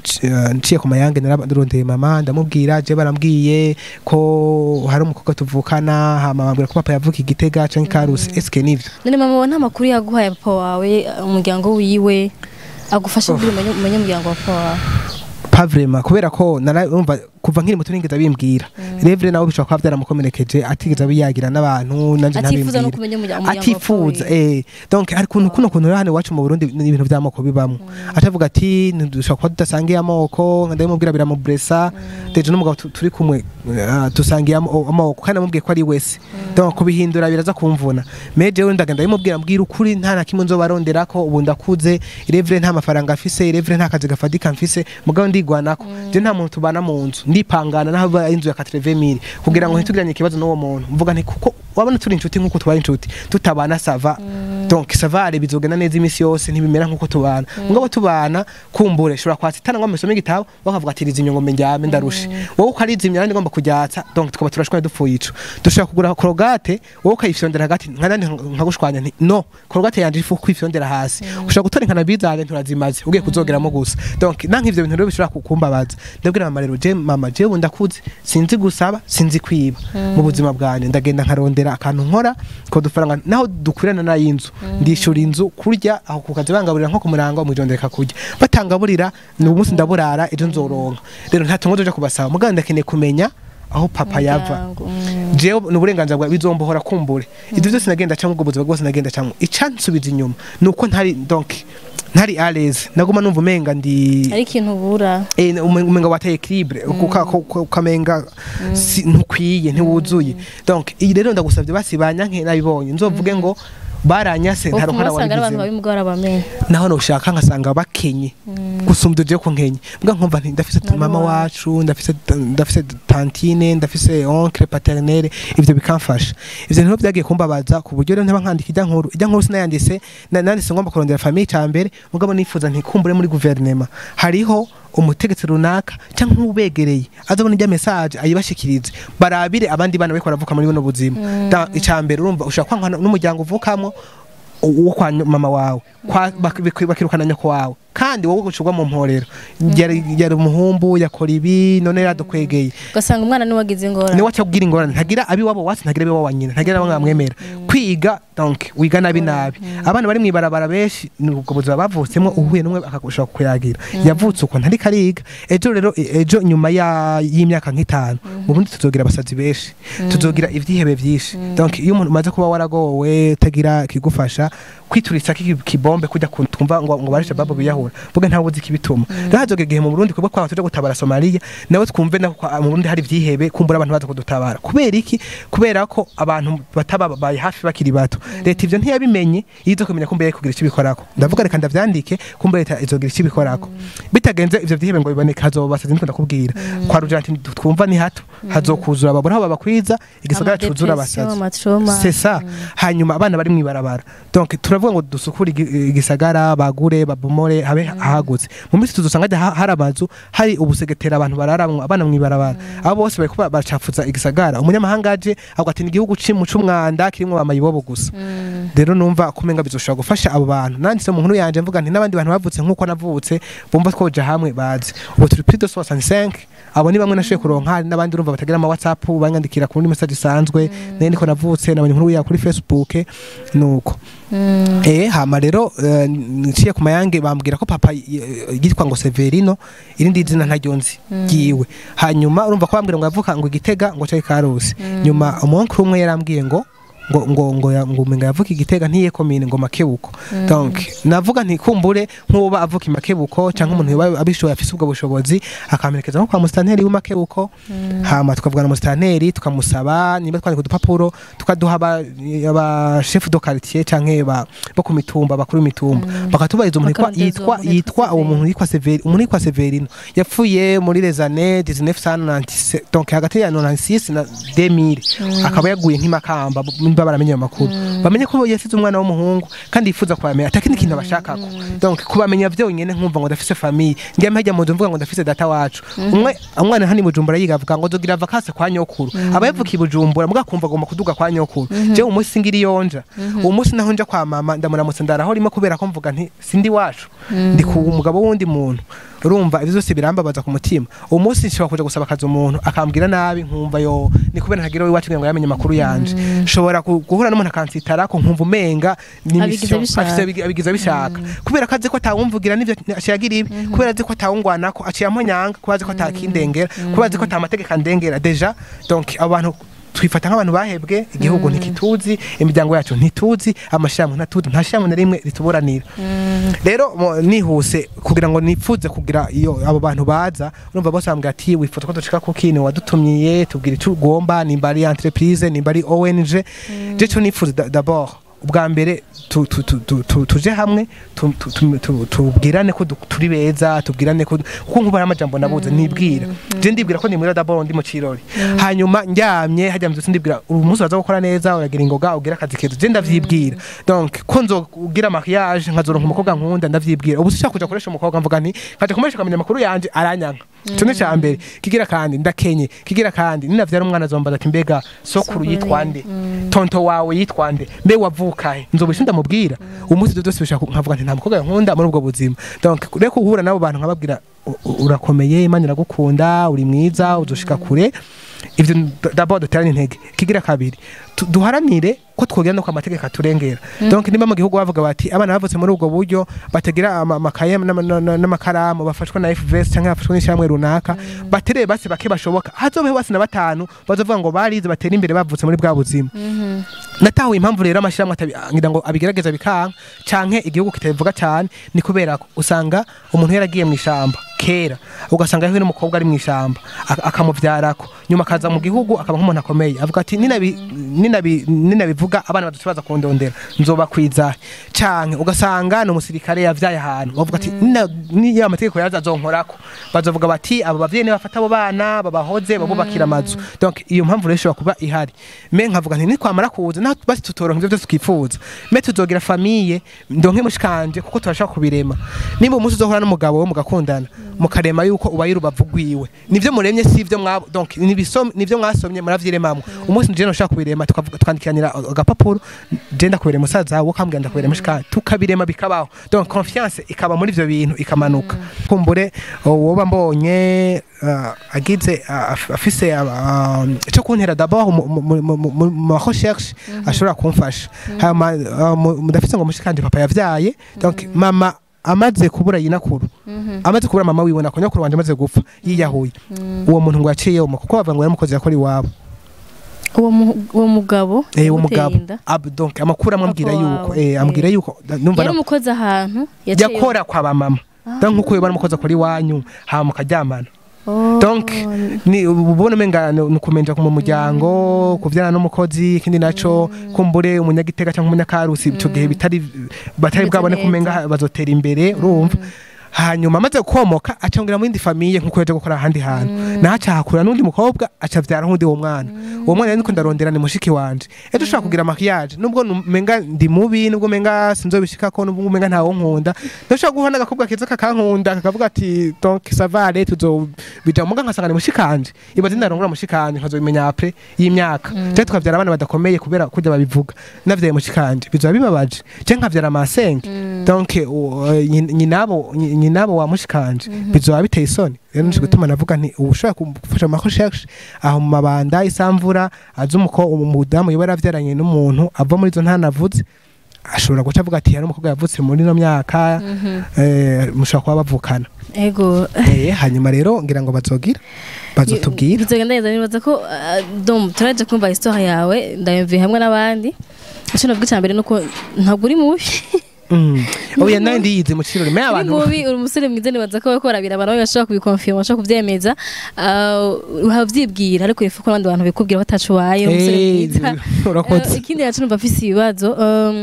Speaker 1: nciye ku mayange nararondeye mama ndamubwira je barambwiye ko hari umukobwa tuvukana hama bambwira ko papa yavuka igitega canke ikarusi eske nivyo
Speaker 2: none mama wawe nta makuru yaguhaye papa wawe umuryango wiwe agufasha kugira umenye umenye umuryango wa papa wawe
Speaker 1: pas vraiment kubera ko narumva kuva nkiri muto nigeze abimbwira revre nawe bishobora kuba byaramukomerekeje atigeze abiyagira n'abantu nanje
Speaker 2: atifuza no
Speaker 1: ntabimbwira
Speaker 2: kumenya umuryango umuryango wa
Speaker 1: atifuza
Speaker 2: papa wiwe.
Speaker 1: eh donc hari kuntu kuno kuntu rero hano iwacu mu Burundi ni ibintu by'amoko bibamo atavuga ati dushobora kuba tudasangiye amoko ndabimubwira biramubresa deje n'umugabo tu- turi kumwe ah, dusangiye amo- amoko kandi namubwiye ko ari wese donc kubihindura biraza kumvuna me jewe ndagenda ndabimubwira mbwira ukuri nta na kimwe nzobarondera ko ubu ndakuze irevre nta mafaranga mfise irevre nta kazi gafatika mfise mugabo ndigwanako je nta muntu tubana mu nzu ndipangana naho ba inzu ya 80000 kugira ngo ntitugiranye ikibazo n'uwo muntu mvuga nti kuko wabona turi inshuti nk'uko tubaye inshuti tutabana sava donc savare bizogenda neza imisi yose ntibimera nk'uko tubana mugabo tubana kumbure shobora kwasitana ngo mesome igitabo bakavuga ati rizi inyongo njyame ndarushe wowe ukarizimya nandi ngomba kujyatsa donc tukaba turashwana dupfuye ico dushobora kugura korogate wowe ukayifyondera hagati nkandi nkagushwanya nti no korogate yanje ifu kwifyondera hasi ushobora gutora inkana bizane nturazimaze ugiye kuzogeramo gusa donc nanka ivyo bintu rero bishobora kukumbabaza ndabwira mama rero je mama jewe ndakuze sinzi gusaba sinzi kwiba mu buzima bwanjye ndagenda nkarondera akantu nkora ko dufaranga naho dukwirana na y'inzu ndishura inzu kurya aho ku kazi bangaburira nko ku murango mwijondeka kurya batangaburira ni umunsi ndaburara ejo nzoronka rero nta tungo tuje kubasaba mugabo ndakeneye kumenya aho papa yava
Speaker 2: Umuryango, mm.
Speaker 1: jewe ni uburenganzira bwawe bizombohora kumbure ibyo byose nagenda camwe ubwo buzima bwose nagenda camwe icansubiza inyuma ni uko ntari donc ntari aleze naguma numva umenga ndi
Speaker 2: ari ikintu ubura
Speaker 1: Eh, ume- umenga wataye equilibre uka- ko- ko- ukamenga si- ntukwiye ntiwuzuye donc iyi rero ndagusabye basi banyanke nabibonye nzovuge ngo baranyase nta
Speaker 2: ubu
Speaker 1: ruhara
Speaker 2: wasanga ari abantu
Speaker 1: wabigizemo
Speaker 2: babimugora bamenye
Speaker 1: naho nushaka nkasanga bakenye gusumbya uje ko nkenye mbwa nkumva nti ndafise
Speaker 2: Nari
Speaker 1: mama
Speaker 2: wacu.
Speaker 1: wacu ndafise ndafise tantine ndafise oncle paternelle ivyo bikamfasha ivyo niho byagiye kumbabaza ku buryo rero ntaba nkandika ijya nkuru ijya nkuru sinayandise na- nanditse ngomba kurondera famille ca mbere mugabo nifuza ntikumbure muri guverinema hariho umutegetsi runaka cyangwa nk'ubegereye azabona ijya message ayibashikirize barabire abandi bana bariko baravuka muri buno buzima Da- ica mbere urumva ushaka kwankana n'umuryango uvukamo uwo kwa mama wawe kwa- bak- bak- bakirukana nyoko wawe kandi wowe gucurwa mu mporero yari yari umuhumbu yakora ibi none yaradukwegeye
Speaker 2: ugasanga umwana niwe wagize ingorane
Speaker 1: niwe aca kubwira ingorane ntagira abiwabo wasi ntagira abiwabo wa nyina ntagira abamwe bamwemera kwiga donc wiga nabi nabi abana bari mwibarabara benshi ni ubwo buzima bavutsemo uhuye n'umwe akagushaka kuyagira yavutse uko ntari kariga ejo rero e- ejo nyuma ya- y'imyaka nk'itanu mu bundi tuzogira abasazi benshi tuzogira ivyihebe vyinshi donc iyo umuntu umaze kuba waragowe utagira kigufasha kwituritsa kiki- kibombe kujya ku- twumva ngo ngo barisha babo biyahura vuga ntawe uzi kibituma rero hazoga igihe mu Burundi kubwo kwa tuje gutabara Somalia nawe twumve na kwa- mu Burundi hari ivyihebe kumbura abantu baza kudutabara kubera iki kubera ko abantu batababaye hafi bakiri bato leta ivyo ntiyabimenye yizo kumenya ko mbere kugira icyo bikorako ndavuga reka ndavyandike kumbe leta izogira icyo bikorako bitagenze ivyo vyihebe ngo biboneke hazobasazi niko ndakubwira kwa rugira ati twumva ni hato hazokuzura babura aho babakwiza igisagara cuzura abasazi
Speaker 2: amatroma
Speaker 1: c'est ça hanyuma abana bari mwibarabara donc turavuga ngo dusukure igi- igisagara bagure babomore habe hagutse mu minsi tuzosanga hajya ha- hari amazu hari ubusegetera abantu bararamwo abana mwibarabara abo bose bariko ba- bacafuza igisagara umunyamahanga aje avuga ati ni igihugu cimu c'umwanda kirimwo bamayibobo gusa rero numva kumenga bizoshobora gufasha abo bantu nanditse mu nkuru yanje mvuga nti n'abandi bantu bavutse nk'uko navutse bumva twoja hamwe bazi ubu turi plus de 65 abo ni bamwe nashoboye kuronka hari n'abandi urumva batagira ama whatsapp banyandikira ku message isanzwe nayo niko navutse nabonye inkuru ya kuri facebook nuko Eh hama rero eh, niciye ku mayange bambwira ko papa eh, yitwa ngo Severino irindi zina ntaryo nzi giwe hanyuma urumva ko bambwira ngo yavuka ngo igitega ngo cyayi karusi nyuma umunsi umwe yarambwiye ngo ngo ngo ngo ya- ngo umenga yavuka igitega ntiye komine ngo makebuko donc navuga nti kumbure nk'uba avuka imakebuko cyangwa umuntu yoba abishoboye afise ubwo bushobozi akamerekeza nko kwa musitanteri w'imakebuko hama tukavugana na musitanteri tukamusaba niba twandika udupapuro tukaduha aba aba chef de quartier canke ba bo ku mitumba bakuru imitumba bakatubariza umuntu yitwa
Speaker 2: Bakarondeza
Speaker 1: yitwa
Speaker 2: uwo muntu
Speaker 1: yitwa
Speaker 2: yitwa
Speaker 1: uwo muntu yitwa Severi umuntu yitwa Severino yapfuye muri les années 1997 donc hagati ya 96 na 2000 akaba yaguye nk'imakamba nimba baramenye ayo makuru bamenye ko yasize umwana w'umuhungu kandi yifuza kubamenya atakindi kintu abashakako donc kubamenya vyonyene nkumva ngo ndafise famille ngiye mpajya mu nzu mvuga ngo ndafise data wacu umwe umwana hani bujumbura yiga avuga ngo zogira vacances kwa nyokuru aba yavukiye bujumbura muga kumva agomba kuduga kwa nyokuru je umunsi ngiri yonja uwo munsi naho nja kwa mama ndamuramutse ndaraho rimwe kubera ko mvuga nti sindi wacu ndi ku umugabo wundi muntu urumva ibyo byose birambabaza ku mutima uwo munsi nshobora kuja gusaba akazi umuntu akambwira nabi nkumva yo ni kubera ntagira iwacu kugira ngo yamenye amakuru yanje nshobora ku- guhura n'umuntu akansitara ko nkumva umenga ni
Speaker 2: Abigize
Speaker 1: mission,
Speaker 2: bishaka.
Speaker 1: afise abigi- abigize bishaka kubera ko azi ko atawumvugira n'ivyo ashiyagira ibi kubera azi ko atawungwanako aciye amonyanga kubera azi ko atakindengera kubera azi ko atamategeko andengera deja donc abo bantu twifata nk'abantu bahebwe igihugu ntikituzi imiryango yacu ntituzi amashirahamwe ntatuzi nta shirahamwe na rimwe rituburanira rero mo- nihuse kugira ngo nipfuze kugira iyo abo bantu baza urumva bose bambwira ati wifuza ko dushika ku kintu wadutumyiye tubwira icyo ugomba nimba ari entreprise nimba ari ONG je cyo nifuza da- d'abord ubwa mbere tu- tu- tu- tu- tu- tuje hamwe tu- tu- tu- tu- tubwirane ko du- turi beza tubwirane ko kuko nkuba ari amajambo nabuze nibwira je ndibwira ko nimwira d'abord ndi mu kirori hanyuma ndyamye hajya mu ndibwira uyu munsi uraza gukora neza uragira ingoga ugira akazi keza je ndavyibwira donc ko nzogira mariage nkazoronka umukobwa nkunda ndavyibwira ubu sishaka kuja koresha umukobwa mvuga nti nkaje kumuresha akamenya amakuru yanje aranyanka ico ni ca mbere kigira kandi ndakenye kigira kandi ninavyara umwana azombaza ati mbega sokuru yitwa nde tonto wawe yitwa nde mbe wavukahe nzobisha ndamubwira umunsi ivyo byose bishaka nkavuga nti nta mukobwa nkunda muri ubwo buzima donc reko guhura n'abo bantu nkababwira "U- u- urakomeye imana iragukunda uri mwiza uzoshika kure ivyo d'abord duterane intege kigira kabiri tu- duharanire ko twogera no ku amategeko aturengera donc niba mu gihugu bavuga bati abana bavutse muri ubwo buryo batagira ama- amakaye n'ama- n'ama- n'amakaramu bafashwa na FVS cyangwa bafashwa n'ishyirahamwe runaka batereye basi bake bashoboka hazobeho basi na batanu bazovuga ngo barize batera imbere bavutse muri bwa buzima natahuye impamvu rero amashyirahamwe atabi- ngira ngo abigerageza bikanka canke igihugu kitabivuga cyane ni kubera ko usanga umuntu yaragiye mu ishamba kera ugasanga yewe n'umukobwa ari mu ishamba ak- akamuvyarako nyuma akaza mu gihugu akaba nk'umuntu akomeye avuga ati ninabi ninabi ninabivuga abana badushobora kundondera nzobakwiza canke ugasanga ni umusirikare yavyaye ahantu bavuga ati "Nina- niyo amategeko yaza azonkorako bazovuga bati abo bavyeyi nibafata abo bana babahoze babubakira amazu donc iyo mpamvu rero ishobora kuba ihari me nkavuga nti nikwamara kuza naho basi tutoronka ivyo vyose twifuza me tuzogira famiye ndonke mushikanje kuko turashaka kubirema nimba umunsi uzohura n'umugabo we mugakundana mukarema yuko ubaye urubavu rwiwe nivyo muremye si ivyo mwabo donc nibisom- nivyo mwasomye muravyiremamwe umunsi nje noshaka kubirema tukavuga twandikiranira agapapuro je ndakubere musaza wawe ukambwira ndakubere mushikanje tukabirema bikabaho donc confiance ikaba muri ivyo bintu ikamanuka kumbure woba mbonye uh, agize uh, af- afise uh, ico kuntera d'abord mu- mu- mu- mu- mu- mu ma recherche ashobora kumfasha hama uh, mu- mudafise ngo mushikanje papa yavyaye donc mama amaze kubura yinakuru amaze kubura mama wiwe nako nyakuru wanje amaze gupfa yiyahuye uwo muntu ngo yaciye mu kuko bavuga ngo yaramukoze yakora iwabo
Speaker 2: uwo mu- uwo mugabo
Speaker 1: eh uwo
Speaker 2: yamuteye
Speaker 1: mugabo
Speaker 2: inda.
Speaker 1: Ab- donc amakuru amubwira
Speaker 2: Papa
Speaker 1: yuko
Speaker 2: wawe,
Speaker 1: eh ambwira
Speaker 2: eh.
Speaker 1: yuko numva
Speaker 2: yari
Speaker 1: na-
Speaker 2: umukozi ahantu yaciye-
Speaker 1: yakora kwa bamama donc nkuko yoba aramukoze kuri wanyu hama mukaryamana
Speaker 2: Oh,
Speaker 1: donc ni ubona umenga ni ukumenja mu muryango kuvyana n'umukozi ikindi naco kumbure umunyagitega cyangwa umunyakarusi ico gihe bitari batari
Speaker 2: Bimeze
Speaker 1: bwabone
Speaker 2: neza.
Speaker 1: kumenga bazotera imbere urumva hanyuma amaze gukomoka acongera mu yindi famiye nkuko yaje gukora ahandi hantu naho acahakura n'undi mukobwa acavyara nk'undi uwo mwana uwo mwana rero niko ndarondera ni mushiki wanje ejo ushobora kugira makiyaje nubwo menga ndi mubi nubwo menga sinzobishikako nubwo menga ntawo nkunda ndashobora guha n'agakobwa keza kakankunda kakavuga ati donc savare tuzobija muga nkasanga ni mushikanje ibaze ndarongora mushikanje nkazobimenya apre y'imyaka je tukavyara abana badakomeye kubera kurya babivuga navyaye mushikanje bizoba bibabaje je nkavyara amasenge donc u- nyi- nyinabo nyi- nyinabo wa mushikanje bizoba biteye isoni rero nico gutuma navuga nti ubu ushobora gufasha ama recherche aho mu mabanda isamvura azi umuko umudamu yoba yaravyaranye n'umuntu ava muri izo ntanavuze ashobora guca avuga ati hari umukobwa yavutse muri ino myaka eh, mushobora kuba bavukana
Speaker 2: ego
Speaker 1: Eh, hanyuma rero ngira ngo bazogira bazotubwira
Speaker 2: bizogenda neza nibaza ko ah, dom turaje kumva histoire yawe ndayumviye hamwe n'abandi icyo navuga icya mbere nuko ntabwo uri mubi
Speaker 1: Mm. oya nawe ndiyize mu kirori me
Speaker 2: uri
Speaker 1: abantu
Speaker 2: mubi uri umusore mwiza nibaza ko bariko barabira abantu bashobora kubikonfirma bashobora kubyemeza Ah, uravyibwira ariko ifu ko abandi bantu bikubwira batacu waye uri umusore
Speaker 1: Eh,
Speaker 2: mwiza Eh,
Speaker 1: urakoze
Speaker 2: ikindi yacu numva afise ibibazo um,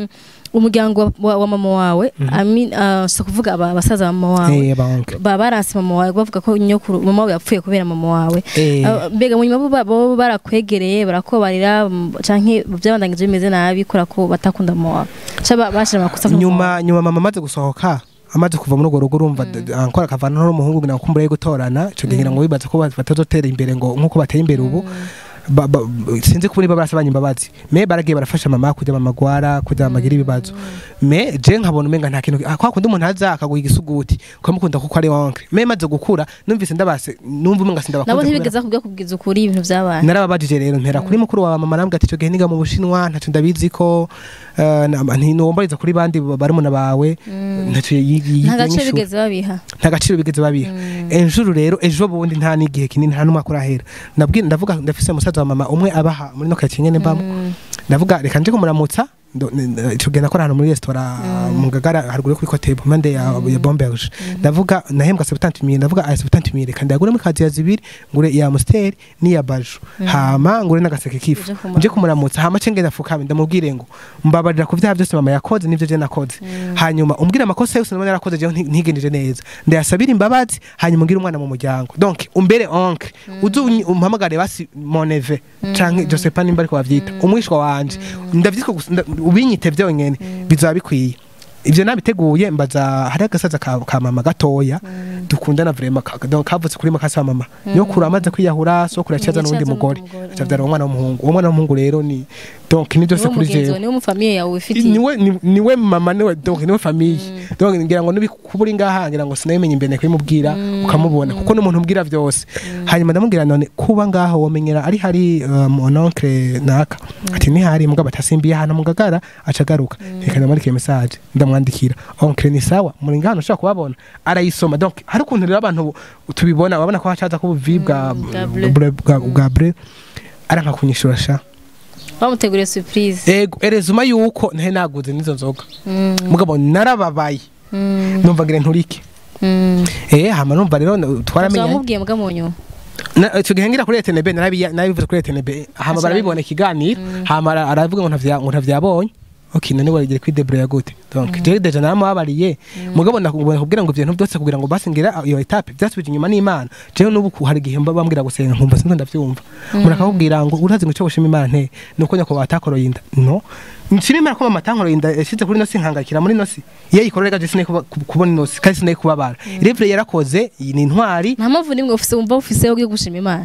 Speaker 2: umuryango wa- wa, wa mama wawe I mean, uh, si kuvuga aba- abasaza ba mama wawe
Speaker 1: eh banke
Speaker 2: ba baranse mama wawe bavuga ko nyokuru mama wawe yapfuye kubera mama wawe
Speaker 1: eh
Speaker 2: Uh, mbega mu nyuma bo ba- bo barakwegereye barakobarira mm, canke byabandangije bimeze nabi kubera ko batakunda mama wawe cyaba bashira amakosa ku mama wawe.
Speaker 1: nyuma nyuma mama amaze gusohoka amaze kuva muri urwo rugo urumva d- ankora akavana n'umuhungu ngira ngo kumbure gutorana ico gihe ngira ngo bibaza ko batazotera imbere ngo nkuko bateye imbere ubu ba- ba- sinzi ko niba barasabanye imbabazi me baragiye barafasha mama kugira mama gwara kugira mama agire ibibazo me je nkabona umenga nta kintu ah, kwa kundi umuntu aza akaguha igisuguti ukamukunda kuko ari wonke me maze gukura numvise ndabase numva umenga
Speaker 2: nabo
Speaker 1: sindabakunze kubera-
Speaker 2: ntibigeze kubwira kubwiza ukuri ibintu byabaye
Speaker 1: narababajije rero ntera kuri mukuru wa mama nambwa ati icyo gihe niga mu bushinwa ntacyo ndabizi ko eh, na- ntinuwombariza kuri bandi barumuna bawe ntacyo yi- yi-
Speaker 2: nta gace
Speaker 1: yinyishu.
Speaker 2: bigeze babiha
Speaker 1: nta gaciro bigeze babiha enjuru rero ejo bundi nta n'igihe kinini nta n'umwaka urahera nabwi ndavuga ndafise musaza wa mama umwe abaha muri no karitsiye nyene mbamo ndavuga reka nje kumuramutsa ndo- n- n- ico gihe nakora hano muri resitora mu ngagara haruguru yo kuri kote impande ya ya bomberge ndavuga nahembwa sebutanti mille ndavuga aya sebutanti mille kandi yagure muri kaziya zibiri ngure iya amusteri n'iya baju hama ngure n'agaseke kifu
Speaker 2: Uje kumuramutsa.
Speaker 1: nje kumuramutsa hama ce ngenda fukame ndamubwire ngo mbabarira ku vyaha byose mama yakoze n'ivyo je nakoze hanyuma umbwire amakosa yose nabona yarakoze jewe nti- ntigenjeje neza ndayasabira imbabazi hanyuma umbwire umwana mu muryango donc umbere oncle uzu unyi- umpamagare basi moneve canke Josepa nimba ariko bavyita umwishwa wanje ndavyitwa gusa nda- ubinyite vyonyene bizaba bikwiye ivyo nabiteguye mbaza hari agasaza ka, ka mama gatoya dukundana vrema ka- donc kavutse kuri makasa wa mama nyokuru amaze kwiyahura so kuracaza n'undi
Speaker 2: Yacaza
Speaker 1: mugore
Speaker 2: n'undi mugore.
Speaker 1: acavyara umwana w'umuhungu uwo mwana w'umuhungu rero ni donc ni byose
Speaker 2: niwe
Speaker 1: kuri
Speaker 2: mugenzi
Speaker 1: jewe
Speaker 2: wawe niwe mu famiye yawe ufitiye
Speaker 1: niwe ni- niwe mama niwe donc niwe famille donc ngira ngo nubi kuburi ngaha ngira ngo sinabimenya imbere kubimubwira ukamubona kuko n'umuntu umbwira vyose hanyuma ndamubwira none kuba ngaho womenyera ari hari uh, mon oncle naka ati ni hari mugabo atasimbiye hano mugagara acagaruka reka ndamwandikira message ndamwandikira oncle ni sawa muri ngaho ushaka kubabona arayisoma donc hari ukuntu rero abantu tubibona babona ko hacaza ko ubuvi bwa
Speaker 2: bwa bleu.
Speaker 1: bwa- bwa bwa bleu aranka kunyishura sha
Speaker 2: bamuteguriye surprise
Speaker 1: ego erezuma yuko ntahe naguze n'izo nzoga
Speaker 2: Mm,
Speaker 1: mugabo narababaye
Speaker 2: mm,
Speaker 1: numva ngira nturike
Speaker 2: mm.
Speaker 1: eh hama numva rero twaramenye
Speaker 2: wamubwiye mbwa mu nyuma
Speaker 1: Na- ico gihe ngira kuri ETNB narabiya- narabivuze kuri ETNB hama
Speaker 2: Aca
Speaker 1: barabibona ikiganiro hama ara- aravuga ngo ntavya ngo ntavyabonye okay none warigire kuri debrouiller gute donc je deja naramubabariye mugabo ndakubona kubwira ngo ibintu byose kugira ngo basingira iyo etape byasubije inyuma n'Imana jewe n'ubu ku- hari igihe mba bambwira gusenga nkumva sinzi ndavyumva umuntu akakubwira ngo urazi ngo ico gushima Imana nte nuko nyako batakoroye inda no nshima Imana ko mama tankoroye inda yashize kuri nosi nkangakira muri nosi iyo yikorera gaje sinay kubona nosi kandi sinay kubabara revre yarakoze iyi ni intwari
Speaker 2: nta mpamvu nimwe ufise wumva ufise yo gushima imana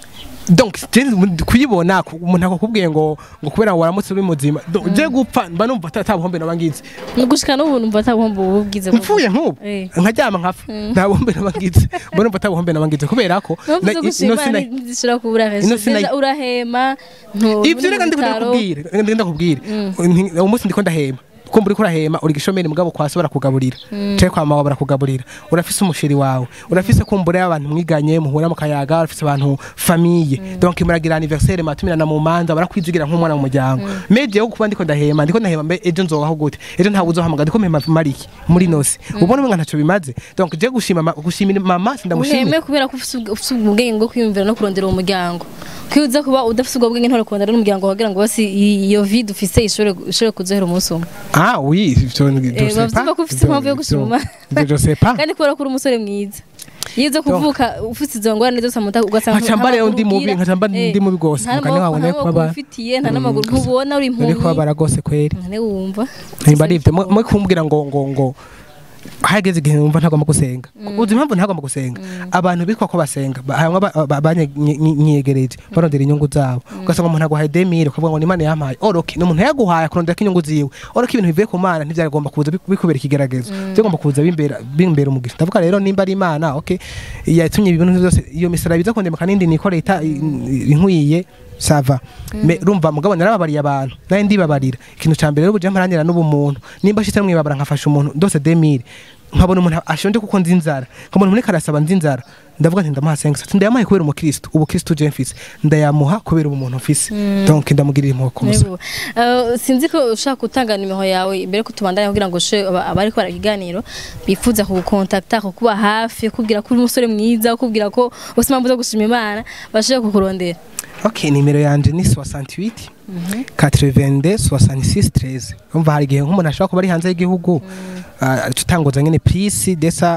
Speaker 1: donc je- kuyibona ku- umuntu akakubwiye ngo ngo kubera ngo waramutse uri muzima Donc, je gupfa mba numva ata- ata buhombe nabangize
Speaker 2: ni gushika n'ubu numva atabuhomba ubu bwize
Speaker 1: mpfuye nk'ubu
Speaker 2: Eh.
Speaker 1: nkaryama nkapfa nta buhombe nabangize mba numva ata buhombe nabangize kubera ko
Speaker 2: mpamvu
Speaker 1: na-
Speaker 2: zo
Speaker 1: i-
Speaker 2: gushima
Speaker 1: ino sina-
Speaker 2: imana ntizishobora kubura
Speaker 1: ino sina-
Speaker 2: Deja urahema ntu-
Speaker 1: ivyo
Speaker 2: uri
Speaker 1: reka
Speaker 2: mu
Speaker 1: ndiko
Speaker 2: bitaro.
Speaker 1: ndakubwira reka ndiko ndakubwira Nti- uwo munsi ndiko ndahema kumva uriko urahema uri gishomeri mugabo kwasi barakugaburira canke kwa mawe barakugaburira urafise umusheri wawe urafise kumbura y'abantu mwiganye muhura mu kayaga urafise abantu famiye donc muragira anniversaire matumirana mu manza barakwizigira nk'umwana mu muryango me jewe kuba ndiko ndahema ndiko ndahema mbe ejo nzobaho gute ejo ntawe uzohamagara ndiko mpema mariki muri nosi ubona umenga ntaco bimaze donc je gushima ma- gushimira mama sindamushimira
Speaker 2: uheme kubera ko ufise ubw- ufise ubwenge bwo kwiyumvira no kurondera uwo muryango kwiyo uza kuba udafise ubwo bwenge ntore kurondera n'umuryango wagira ngo basi i- iyo vide ufise ishobore ishobore kuzohera umunsi umwe
Speaker 1: ah oui je
Speaker 2: Eh, bavuga ko ufise impamvu yo gushima Imana.
Speaker 1: je sais pas
Speaker 2: kandi kubera ko uri umusore mwiza iyo uza kuvuka ufite izo ngorane zose amuta ugasanga
Speaker 1: Nkaca mba rero ndi mubi, nkaca mba ndi mubi rwose.
Speaker 2: nta
Speaker 1: Mugani wawe nawe
Speaker 2: n'amaboko
Speaker 1: kuba-
Speaker 2: ufitiye nta n'amaguru ntubona uri
Speaker 1: uri
Speaker 2: impumyi
Speaker 1: kubabara rwose kweri
Speaker 2: ntane wumva
Speaker 1: nimba ari ibyo mwe kumbwira ngo ngo ngo hageze igihe numva ntagomba gusenga uzi impamvu ntagomba gusenga abantu bitwa ko basenga ba- hamwe ba- ba- banyegereje barondera inyungu zabo ugasanga umuntu aguhaye demire ukavuga ngo ni imana yampaye oroke ni umuntu yaguhaye akurondera ko inyungu ziwe oroke ibintu bivuye ku mana ntibyagomba kuza bi- bikubera ikigeragezo byagomba kuza bimbera bimbera umugisha ndavuga rero nimba ari imana okay yatumye ibintu byose iyo misara biza kundemeka n'indi nikoreye ita- inkwiye sava me rumva mugabo narababariye abantu naye ndibabarira ikintu ca mbere rero buje mparanira n'ubumuntu nimba shitse mwibabara nkafasha umuntu ndose 2000 nkabona umuntu ashonje kuko nzi inzara nkabona umuntu karasaba nzi inzara ndavuga nti ndamuha 5 ndayamuha kubera umukristo ubukristo je mfise ndayamuha kubera umuntu mfise donc ndamugirira impuhwe kumusa
Speaker 2: Nego. Uh, sinzi ko ushaka gutanga nimero yawe imbere ko tubandanya kugira ngo she abari ko barakiganiro bifuza kugukontakta kukuba hafi kubwira ko uri umusore mwiza kubwira ko bose mpamvu zo gushima Imana bashaka kukurondera
Speaker 1: ok nimero yanje ni 68 82 66 13 umva hari igihe nk'umuntu ashobora kuba ari hanze y'igihugu ah, uca utanguza nyene plus desa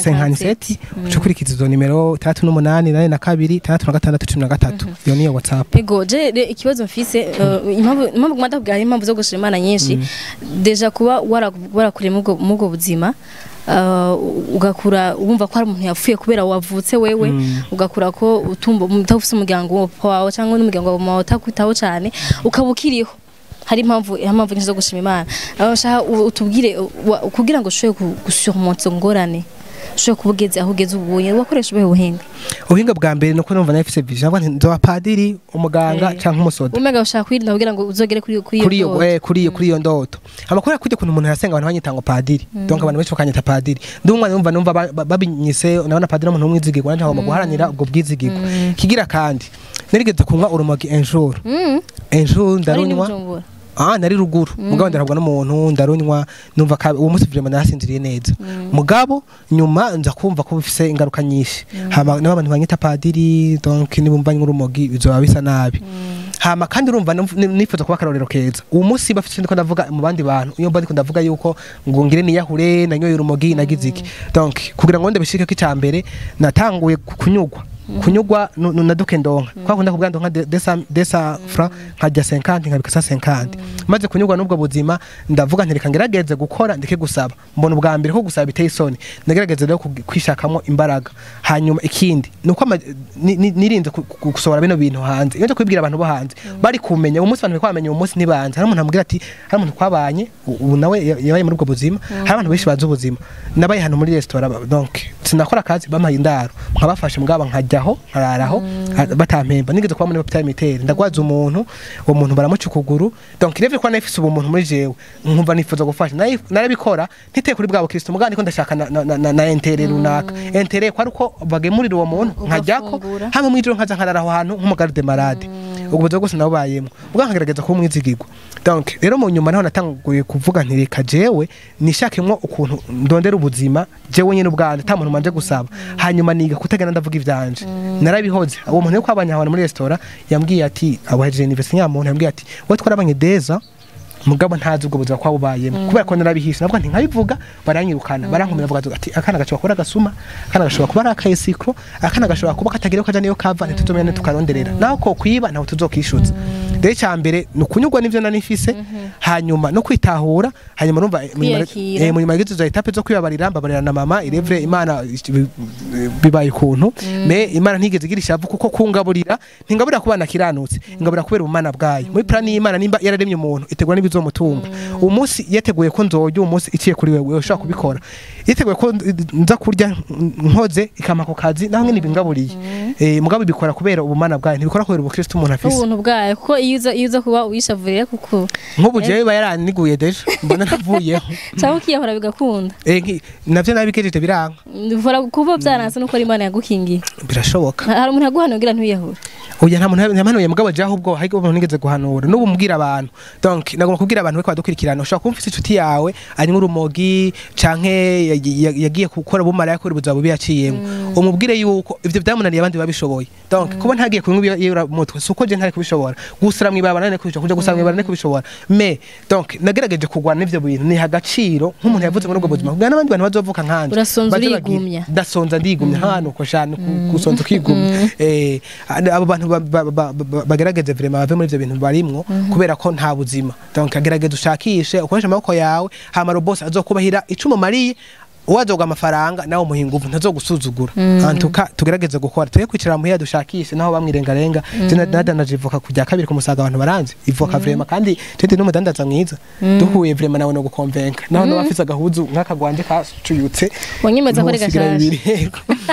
Speaker 1: 57 uca ukurikiza izo nimero 38 nane na kabiri 66 13 iyo niyo whatsapp
Speaker 2: Ego je re- ikibazo mfise uh, impamvu impamvu kumata kubwira impamvu zo gushima Imana nyinshi deja kuba wara- warakuriye mugo mugo buzima uh, ugakura wumva ko hari umuntu yapfuye kubera wavutse wewe ugakura ko utumva utafise umuryango wawe cyangwa n'umuryango wawe utakwitaho cyane ukaba ukiriho hari impamvu impamvu nyinshi zo gushima Imana aho nshaka u- utubwire wa- kugira ngo ushobore gusurmonta izo ngorane ushobore kuba ugeze aho ugeze ubuye wakoresha ubuhe buhinga
Speaker 1: ubuhinga bwa mbere nuko numva nafise vision avuga nti nzoba padiri umuganga
Speaker 2: Eh.
Speaker 1: canke umusoda
Speaker 2: umega ushaka kwirinda kugira ngo uzogere kuri kuri
Speaker 1: kuri iyo
Speaker 2: ndoto.
Speaker 1: eh, kuri iyo kuri iyo ndoto amakuru yakujya kuntu umuntu yasenga abantu banyita ngo padiri donc abantu benshi bakanyita padiri ndi umwana numva numva ba- ba- babinyise nabona padiri umuntu w'umwizigirwa nanje ngomba guharanira ubwo bwizigirwa kigira kandi narigeze kunywa urumogi un jour
Speaker 2: Mm.
Speaker 1: un jour
Speaker 2: Ari
Speaker 1: ndarunywa
Speaker 2: n'Ibujumbura.
Speaker 1: ah nari ruguru mugabo ndarabwa n'umuntu ndarunywa numva ka uwo munsi vraiment narasinziriye neza mugabo nyuma nza kumva ko bifise ingaruka nyinshi hama n'abantu banyita padiri donc nibumva nk'urumogi bizoba bisa nabi hama kandi urumva numv- ni- nifuza kuba akarorero keza uwo munsi bafite ndiko ndavuga mu bandi bantu iyo mba ndiko ndavuga yuko ngo ngire niyahure nanyoye urumogi nagize iki donc kugira ngo ndabishike ko icambere natanguye ku- kunyugwa kunyugwa nu- nu- naduke ndonka kwa kunda kubwira ndonka de- desa desa fra nkajya 50 nkabika sa 50 maze kunyugwa n'ubwo buzima ndavuga nti reka ngerageze gukora ndeke gusaba mbona ubwa mbere ko gusaba biteye isoni ndagerageza rero kugi- kwishakamo imbaraga hanyuma ikindi nuko ama- ni- ni- nirinze ku- ku- gusohora bino bintu hanze iyo nje kubibwira abantu bo hanze bari kumenya uwo munsi abantu bari kwamenya uwo munsi ntibanze hari umuntu amubwira ati hari umuntu twabanye u- ubu nawe ya- yabaye muri ubwo buzima hari abantu benshi bazi ubuzima nabaye hano muri resitora ba- donc sinakora akazi bampaye indaro nkabafasha mugaba nkajyaho nkararaho ha- batampemba nigeze kuba muri hopital militaire ndagwaza umuntu uwo muntu baramuca ukuguru donc revye ko nafise ubumuntu muri jewe nkumva nifuza gufasha Nari- narabikora ntiteye kuri bwa bukristo mugabo ndiko ndashaka na, na, na, na entere runaka entere ko ari uko bagemurira uwo muntu nkajyako
Speaker 2: Ugafungura.
Speaker 1: hamwe mw'ijoro nkaza nkarara aho hantu nk'umugarde marade ubwo buzima bwose nabubayemo ubwo nkagerageza kuba umwizigirwa donc rero mu nyuma naho natanguye kuvuga nti reka jewe nishakemwo ukuntu ndondera ubuzima jewe nyine ubwanjye nta muntu manje gusaba hanyuma niga kutagenda ndavuga ivyanje narabihoze uwo muntu yo kwabanye ahantu muri resitora yambwiye ati abahejeje university nyamuntu yambwiye ati wowe twarabanye deza mugabo ntazi ubwo buzima kwa bubayemo kubera ko narabihishe navuga nti nkabivuga baranyirukana barankomera bavuga ati akana gashobora kuba ari agasuma akana gashobora kuba ari akayesikro akana gashobora kuba katagira kaja niyo kava ntituzomenya tukaronderera naho ko kwiba ntaho tuzokishuza rero icya mbere ni ukunyurwa n'ivyo nari mfise hanyuma no kwitahura hanyuma urumva eh, mu nyuma-
Speaker 2: Kwiyakira.
Speaker 1: eh, mu nyuma y'izo etape zo kwibabarira mbabarira na mama irevre imana bi- bibaye ukuntu me imana ntigeze igira ishavu kuko kungaburira ntingaburira kubana kiranutse ingaburira kubera ubumana bwayo muri plan y'imana nimba yararemye umuntu itegura n'ibizomutunga uwo munsi yateguye ko nzojya uwo munsi iciye kuri wewe ushobora kubikora yateguye ko nza kurya nkoze ikampa ako kazi naho nyine ibingaburiye eh mugabo ibikora kubera ubumana bwayo ntibikora kubera ubukristo umuntu afise
Speaker 2: ubuntu bwayo kuko iyo uza iyo uza kuba wishavurira kuko
Speaker 1: nk'ubu jewe biba yaraniguye deje mbona navuyeho
Speaker 2: cyangwa ukiyahora bigakunda
Speaker 1: Eh, nki- navyo nabigejeje biranga
Speaker 2: bivura kuba byaranse nuko ari imana yagukingiye
Speaker 1: birashoboka
Speaker 2: hari umuntu yaguhanuye kugira ntuyiyahure
Speaker 1: oya nta muntu ntampanuye mugabo jaho ubwo hari umuntu nigeze guhanura n'ubu mbwira abantu donc nagomba kubwira abantu ko badukurikirana ushobora kuba ufite inshuti yawe anywa urumogi canke ya- ya- yagiye gukora bumara yakora ubuzima bubi yaciyemo umubwire yuko ivyo byamunaniye abandi babishoboye donc kuba ntagiye kunywa ibiyura mutwe suko je ntari kubishobora gusura mwibaba nane kubishobora kuja gusura mwibaba nane kubishobora mais donc nagerageje kugwana n'ivyo bintu ni agaciro nk'umuntu yavuze muri ubwo buzima kugira n'abandi bantu bazovuka nkanje
Speaker 2: Urasonza
Speaker 1: baze bagire-
Speaker 2: urigumya.
Speaker 1: ndasonza ndigumya hano ko shana ku- gusonza ukigumya eh abo bantu ba- ba- ba- ba- bagerageze vraiment bave muri ivyo bintu barimwo kubera ko nta buzima donc agerageza ushakishe ukoresha amaboko yawe hama robose azokubahira icumu mariye uwazoga amafaranga nawe umuha inguvu ntazogusuzugura antuka tugerageze gukora tuye kwicara muhira dushakishe naho bamwirengarenga je nadanaje ivoka kujya kabiri ku musaga abantu baranze ivoka vraiment kandi tete n'umudandaza mwiza duhuye vraiment nawe no gukonvenka naho no bafise agahuzu nk'akagwanje kacuyutse
Speaker 2: wanyemeza ko ari
Speaker 1: Ntusigara
Speaker 2: gashasha
Speaker 1: bibiri, yego.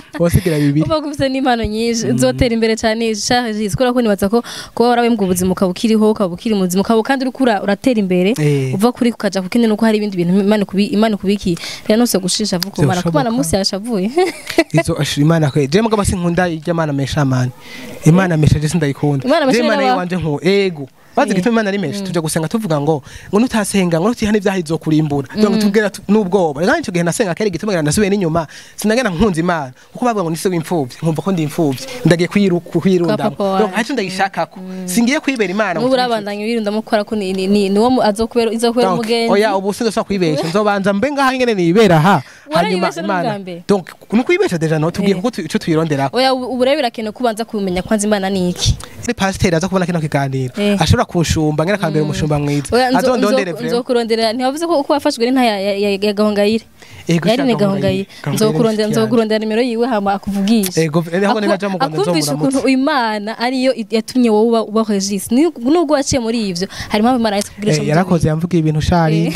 Speaker 1: wasigira bibiri
Speaker 2: uba ufite n'impano nyinshi uzotera imbere cyane shaje kubera ko nibaza ko kuba warabembwa ubuzima ukaba ukiriho ukaba ukiri muzima ukaba kandi uriko ura- uratera imbere
Speaker 1: Eh.
Speaker 2: uva kuri kukaja ku kindi nuko hari ibindi bintu Imana ikubi- Imana ikubikiye rero nose gushisha vuga kumara
Speaker 1: Vyoshoboka.
Speaker 2: kubana munsi yashavuye
Speaker 1: izo ashira imana kwe je mugabo sinkunda iry'imana mesha mani imana mesha je sindayikunda
Speaker 2: Imana mesha
Speaker 1: Je imana
Speaker 2: n'aba-
Speaker 1: yiwanje nku ego bazi
Speaker 2: Eh.
Speaker 1: gituma imana ari mesha tujya gusenga tuvuga ngo ngo nutasenga ngo nutihana ibyaha izokurimbura donc tubwira tu- n'ubwoba rero icyo gihe nasenga kare gituma ngira nasubiye n'inyuma sinagenda nkunze imana kuko bavuga ngo nise w'imfuvyi nkumva ko ndi imfuvyi ndagiye kuyiru- kuyirundamo
Speaker 2: papa wawe.
Speaker 1: donc hacu ndayishakako singiye kwibera imana ngo
Speaker 2: n'ubu
Speaker 1: turi
Speaker 2: urabandanya wirundamo kubera ko ni ni- ni niwo mu- azokubera izokubera
Speaker 1: Donc,
Speaker 2: umugenzi
Speaker 1: oya ubu sinzo kwibesha nzobanza mbe ngaha ngene nibera ha hanyuma
Speaker 2: Warayibesha no bwa
Speaker 1: imana
Speaker 2: mbere?
Speaker 1: donc nukwibesha deja no tubwiye
Speaker 2: Eh.
Speaker 1: kuko tu- ico tuyironderako
Speaker 2: oya ubu ubu rero birakenewe kubanza kumenya kwanza imana ni iki
Speaker 1: ari pasiteri aza kubona kino kiganiro
Speaker 2: Eh.
Speaker 1: ashobora kunshumba ngera akambera umushumba mwiza
Speaker 2: Oya, nzo-
Speaker 1: azondondere
Speaker 2: nzo-
Speaker 1: vrema
Speaker 2: nzokurondera ntiwavuze ko uko wafashwe n'inta ya ya- ya- ya gahongayire
Speaker 1: Ego,
Speaker 2: yari ni
Speaker 1: shaka
Speaker 2: gahongayire
Speaker 1: Gahongayire.
Speaker 2: nzokurondera
Speaker 1: Gahongayire
Speaker 2: nzokurondera nimero yiwe hama akuvugisha
Speaker 1: Ego, niho ninaja mu Rwanda
Speaker 2: akumvisha
Speaker 1: nzomuramutsa.
Speaker 2: ukuntu imana ariyo i- yatumye wowe uba uba regis nubwo waciye muri ivyo hari impamvu imana yahise kugurisha
Speaker 1: Eh, yarakoze yamvugiye ibintu shari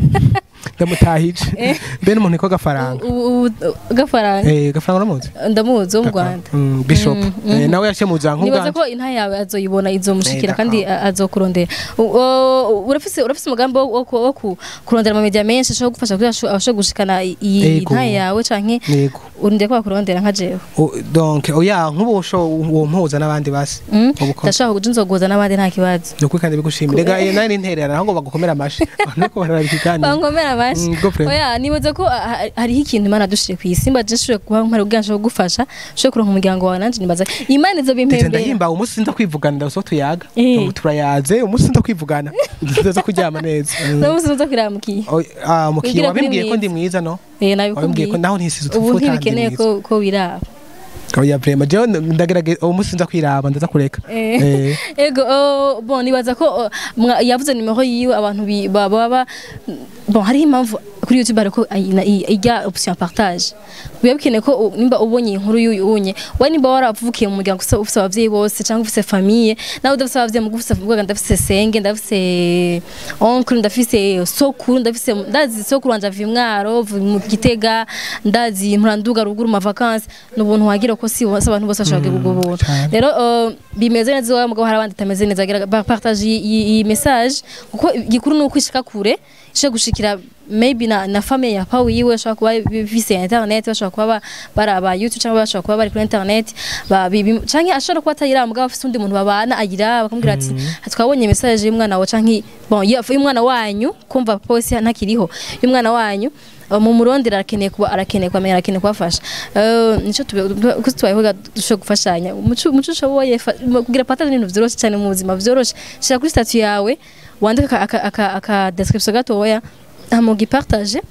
Speaker 1: ndamutahije mbe n'umuntu niko gafaranga
Speaker 2: gafaranga
Speaker 1: Eh, gafaranga uramuzi
Speaker 2: ndamuzi wo mu rwanda
Speaker 1: Mm, bishop
Speaker 2: Mm,
Speaker 1: Eh, nawe yaciye mu za
Speaker 2: nibaza
Speaker 1: nk'ubwanjye
Speaker 2: ko inta yawe azoyibona izomushikira
Speaker 1: Eh,
Speaker 2: kandi a- azokurondera U- o- urafise urafise umugambi wo- wo ku- wo ku- kurondera amamedia menshi ashobora gufasha kugira asho- abashe gushikana i- iyi
Speaker 1: Ego.
Speaker 2: nta yawe canke
Speaker 1: yego
Speaker 2: urinde ko bakurondera nka jewe
Speaker 1: O- donc oya nk'ubu usho uwo mpuza n'abandi basi
Speaker 2: Mm?
Speaker 1: Ubukora.
Speaker 2: ndashaka kuja nzoguza n'abandi nta kibazo
Speaker 1: ni ukuri kandi bigushimira rega eh, nawe nintererana ahubwo bagukomera amashi nuko barara ikiganiro
Speaker 2: bankomera amashi
Speaker 1: Mm, go frame.
Speaker 2: oya nibaza ko ah, ah, hariho ikintu imana yadushije ku isi mba je nshoboye kuba mpari ubwanshi bwo gufasha nshoboye kuronka umuryango wawe nanje nibaza imana izo
Speaker 1: Ndetse
Speaker 2: bimpembera
Speaker 1: ndahimba umunsi sinza kwivugana ndaso tuyaga
Speaker 2: Eh.
Speaker 1: Ubu turayaze umunsi sinza kwivugana ndaza kuryama neza Mm.
Speaker 2: n'umunsi uza kuramukiye
Speaker 1: Oy, ah, mukiye
Speaker 2: Ubwira ko
Speaker 1: wabimbwiye
Speaker 2: uri
Speaker 1: ko ndi mwiza no
Speaker 2: eh
Speaker 1: wabimbwiye
Speaker 2: nabikubwiye
Speaker 1: ko naho ntisize
Speaker 2: ubu
Speaker 1: utuvuta
Speaker 2: ntibikeneye ko ko wiraba
Speaker 1: oya vrema jewe ndagerageza uwo munsi sinza kwiraba ndaza kureka
Speaker 2: Eh.
Speaker 1: Eh.
Speaker 2: ego oh, bon nibaza ko oh, mwa- yavuze nimero yiwe abantu bi- ba- baba bon hariho impamvu kuri youtube hariko ayina- i- ijya option partage biba bikeneye ko u- nimba ubonye inkuru y'uyu unye we nimba waravukiye mu muryango ufise- ufise abavyeyi bose cyangwa ufise famille nawe udafise abavyeyi mugu ufise vuga ndafise senge ndafise oncle ndafise sokuru ndafise ndazi sokuru wanje avuye mwaro avuye mu gitega ndazi muranduga ruguru ma vacances n'ubuntu wagira ko si bose abantu bose bashaka ubwo buntu
Speaker 1: cyane.
Speaker 2: rero uh, bimeze neza iwawe mugabo hari abandi bitameze neza gira ba- partage iyi- iyi iyi message kuko igikuru ni ukwishika kure ishe gushikira maybe na, na famille ya pawu yiwe bashobora kuba bifise internet bashobora kuba ba- baraba youtube cyangwa bashobora kuba bari kuri internet ba- bi- bi- canke ashobora kuba atayiraba mugabo afise undi muntu babana agira bakamubwira ati twabonye message y'umwana wawe canke bon ya- y'umwana wanyu kumva papa wese ntakiriho y'umwana wanyu Uh, mu murondera arakeneye kuba arakeneye kwamenya arakeneye kubafasha Eh, nico tube- kuko tubayeho dushobora gufashanya umuco umuco ushoboye fa- mu- kugira partage n'ibintu vyoroshe cyane mu buzima vyoroshe shira kuri statut yawe wandika aka aka aka description gatoya hama ugipartage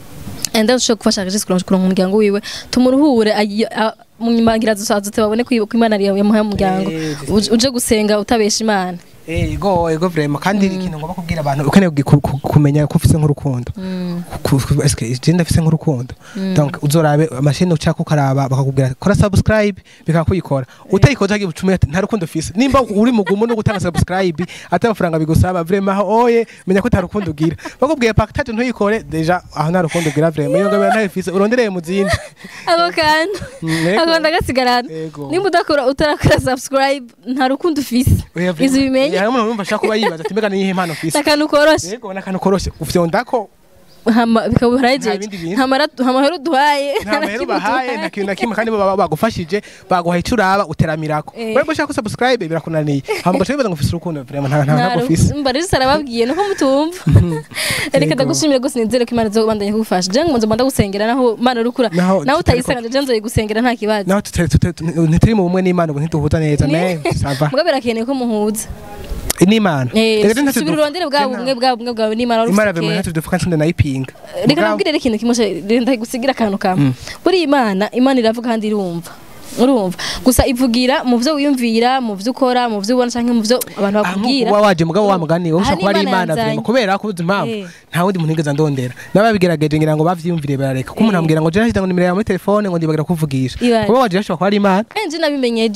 Speaker 2: and then ushobora gufasha Regis kuronka kuronka umuryango wiwe tumuruhure ayi- a- mu nyuma ngira dusazote babone ko ko Imana yawe yamuhaye umuryango
Speaker 1: Eh,
Speaker 2: Uje- uje gusenga utabesha Imana
Speaker 1: ego ego vrema kandi ikintu ngomba kubwira abantu ukeneye ku- ku- kumenya ko ufise nk'urukundo Ku- ku- eske je ndafise nk'urukundo donc uzorabe amashini ucaka ukaraba bakakubwira kora subscribe bikakuyikora utayikoze hagiye bucumi ati nta rukundo ufise nimba uri mugumu no gutanga subscribe ata amafaranga bigusaba vrema aho oye menya ko nta rukundo ugira bakubwiye partage ntuyikore deja aho nta rukundo ugira vrema iyo ngabira ntayo ufise urondereye mu zindi
Speaker 2: ako kantu
Speaker 1: Mm, ego.
Speaker 2: ako ndagasigarana
Speaker 1: Ego.
Speaker 2: nimba udakora utarakora subscribe nta rukundo ufise
Speaker 1: Oya, vrema.
Speaker 2: izi bimenye
Speaker 1: hari umuntu wumva ashaka kuba yibaza ati mbega niyihe impano ufise
Speaker 2: akantu koroshe
Speaker 1: yego n'akantu koroshe ufyondako
Speaker 2: hama bikaba
Speaker 1: Nta
Speaker 2: birajeje
Speaker 1: bindi bintu.
Speaker 2: nta mara- nta mahera uduhaye
Speaker 1: nta mahera ubahaye nta kintu na kimwe kandi baba bagufashije baguhaye icyo uraba uteramirako
Speaker 2: Eh.
Speaker 1: wewe ushaka subscribe birakunaniye hama ugaca wibaza ngo ufise urukundo vraiment nta nta ntabwo ufise
Speaker 2: mba rero sarababwiye nuko mutumva reka
Speaker 1: Yego.
Speaker 2: ndagushimire gose nizere ko imana izobandanya kugufasha je ngo nzomba ndagusengera naho mana urukura
Speaker 1: Naho
Speaker 2: nawe
Speaker 1: tutari
Speaker 2: utayisenga je nzoyigusengera nta kibazo
Speaker 1: naho tutari- tutari- ntituri mu bumwe n'imana ubu ntituhuza neza me sava
Speaker 2: mugabo birakeneye ko muhuza
Speaker 1: n'imana
Speaker 2: Eh,
Speaker 1: Reka ntacyo
Speaker 2: subira
Speaker 1: du-
Speaker 2: urondere bwa
Speaker 1: Tena.
Speaker 2: bumwe bwa bumwe bwawe n'imana wari
Speaker 1: imana
Speaker 2: ufise
Speaker 1: bimwe
Speaker 2: kera.
Speaker 1: ntacyo dufuka nsinde nayipinga
Speaker 2: reka
Speaker 1: Mugabo-
Speaker 2: nabwire rero ikintu kimwe ndagusigira akantu kamwe buriya imana imana iravuga kandi irumva urumva gusa ivugira mu byo wiyumvira mu byo ukora mu byo ubona cyangwa mu byo abantu
Speaker 1: Ah,
Speaker 2: bakubwira
Speaker 1: nk'uko uba waje mugabo wa mugani wowe
Speaker 2: Aha
Speaker 1: ushobora kuba ari
Speaker 2: ni Imana
Speaker 1: imana
Speaker 2: yanzanye.
Speaker 1: vrema kubera ko uzi impamvu
Speaker 2: Eh.
Speaker 1: nta wundi muntu nigeze ndondera n'ababigerageje ngira ngo bavyiyumvire barareka ko umuntu
Speaker 2: Eh.
Speaker 1: ambwira ngo je nashyize ngo nimero yawe muri telefone ngo ndibagira kuvugisha
Speaker 2: Ibara.
Speaker 1: kuba waje ashobora kuba ari imana
Speaker 2: enje nabimenye ejo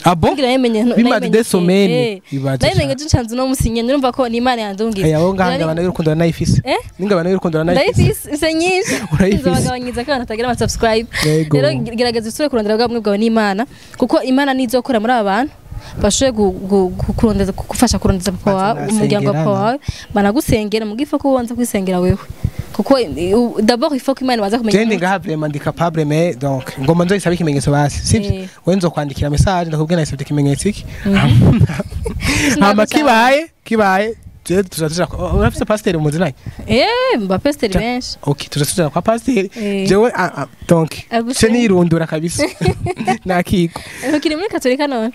Speaker 1: Ah bon?
Speaker 2: Ngira namenye
Speaker 1: Bimaze des semaines. Bimaze
Speaker 2: namenye je ncanze no musinye ndumva ko ni Imana yandungize
Speaker 1: aya wowe ngahanga abantu y'urukundo ranayifise
Speaker 2: Eh?
Speaker 1: n'ingabano y'urukundo ranayifise
Speaker 2: ndayifise se nyinshi
Speaker 1: Urayifise.
Speaker 2: nzabagabanyiza ko abantu batagira ama subscribe
Speaker 1: Yego.
Speaker 2: rero gerageza usubire kurondera bwa bumwe bwawe n'Imana kuko Imana nizokora muri aba bantu bashoboye gu- gu- gu- kurondeza gufasha kurondeza papa wawe
Speaker 1: Bazanasengera,
Speaker 2: umuryango wa papa
Speaker 1: no?
Speaker 2: wawe banagusengera mu gifa ko ubanza kwisengera wewe kuko eh, u- d'abord il faut que Imana baza kumenya
Speaker 1: jendi ngaha vraiment ndi capable mais donc ngoma nzoyisaba ikimenyetso basi sivyo
Speaker 2: Eh.
Speaker 1: we nzokwandikira message ndakubwira nasabye ikimenyetso iki
Speaker 2: Sinagusaba.
Speaker 1: hama kibaye kibaye je tuzatuja urafise pasiteri muzinanye
Speaker 2: eh mbapesteri benshi
Speaker 1: ok tuzatuja kwa pasiteri
Speaker 2: Eh.
Speaker 1: jewe ah, ah, donc
Speaker 2: Agusenge.
Speaker 1: ce nirundura kabisa nakiko
Speaker 2: ukiri muri katolika none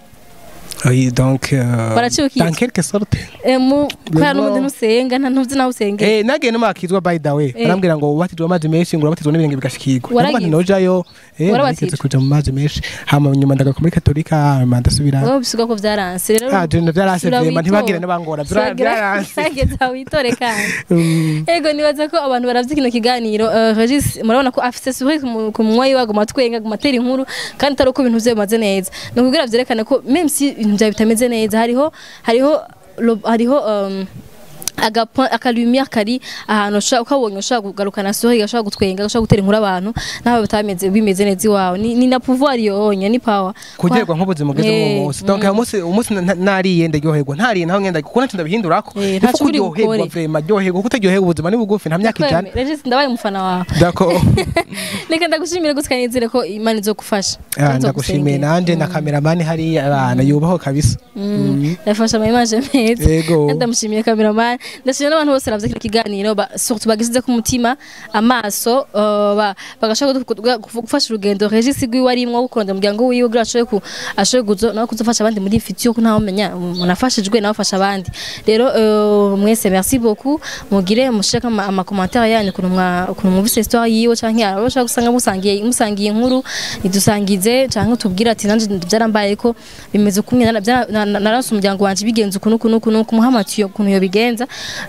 Speaker 1: oui donc euh,
Speaker 2: Baraciye ukitwa.
Speaker 1: dans quelque sorte
Speaker 2: Eh, mu kubera
Speaker 1: Yego.
Speaker 2: n'umuntu ntusenga nta ntuzi nawe usengera
Speaker 1: Eh, nagiye n'umakizwa by the way
Speaker 2: Eh.
Speaker 1: arambwira ngo wabatijwe amazi menshi ngo urabatizwa n'ibirenge bigashikirwa
Speaker 2: Waragize?
Speaker 1: Ndavuga nti nojayo eh,
Speaker 2: Warabatijwe?
Speaker 1: nigeze kuja mu mazi menshi hama nyuma ndagaruka muri katolika hama ndasubira
Speaker 2: wowe bisiga ko vyaranse rero
Speaker 1: ah je vyarase
Speaker 2: sura
Speaker 1: vrema
Speaker 2: witora.
Speaker 1: ntibagire n'abangora
Speaker 2: Sura-
Speaker 1: vyarase
Speaker 2: gerageza witore kandi
Speaker 1: Mm.
Speaker 2: ego nibaza ko abantu baravye kino kiganiro eh, Regis murabona ko afise sourire ku- ku munwa yiwe aguma twenga aguma atera inkuru kandi atari uko ibintu vye bimaze neza ni ukubwira vyerekane ko même si ibintu vyawe bitameze neza hariho hariho lo- hariho um, agapo akalumière kari ahantu ushobora ukabonye ushobora kugarukana sourire gashobora gutwenga gashobora gutera inkuru abantu naho bitameze bimeze neza iwawe ni, ni na pouvoir yonye ni power
Speaker 1: kugerwa nk'ubuzima bugeze
Speaker 2: Eh,
Speaker 1: mu munsi donc uyu munsi umunsi na- nariye ndaryoherwa ntariye naho ngenda kuko ntacyo ndabihindurako
Speaker 2: Eh,
Speaker 1: Ipfa
Speaker 2: ntaco uri
Speaker 1: kuryoherwa
Speaker 2: bukore.
Speaker 1: vrema ryoherwa kuko utaryoherwa ubuzima ni bugufi nta myaka ijana
Speaker 2: Kweme, Regis ndabaye umufana wawe
Speaker 1: d'accord
Speaker 2: reka ndagushimire gusa kanizere ko imana izogufasha
Speaker 1: Ah, ndagushimiye nanje na kameramani hariya abana yubaho kabisa
Speaker 2: yafashe ama image meza
Speaker 1: Yego.
Speaker 2: kandi ndamushimiye cameraman ndashimira n'abantu bose baravye kino kiganiro ba- surtout bagisize ku mutima amaso uh, ba- bagashaka gutu- gutu- gufu- gufasha urugendo Regis rwiwe arimwo gukurondera umuryango wiwe kugira ashoboye ku ashoboye kuzo nawe kuzofasha abandi muri future ko ntawe menya munafashijwe nawe ufasha abandi rero uh, mwese merci beaucoup mugire mushaka ama ama commentaire yanyu kuntu mwa kuntu mwumvise histoire yiwe canke arabashaka gusanga musangiye musangiye inkuru idusangize canke tubwire ati nanje byarambaye ko bimeze kumwe narase umuryango wanje bigenze ukuntu ukuntu ukuntu kumuhamatiye ukuntu yo bigenza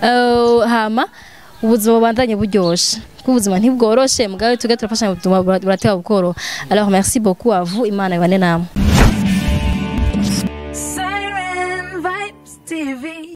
Speaker 2: Eh, hama ubuzima bubandanye buryoshe kuko ubuzima ntibworoshe mugabe tuge turafashanya ubuzima burateba bukoroha alors merci beaucoup à vous imana ibane namwe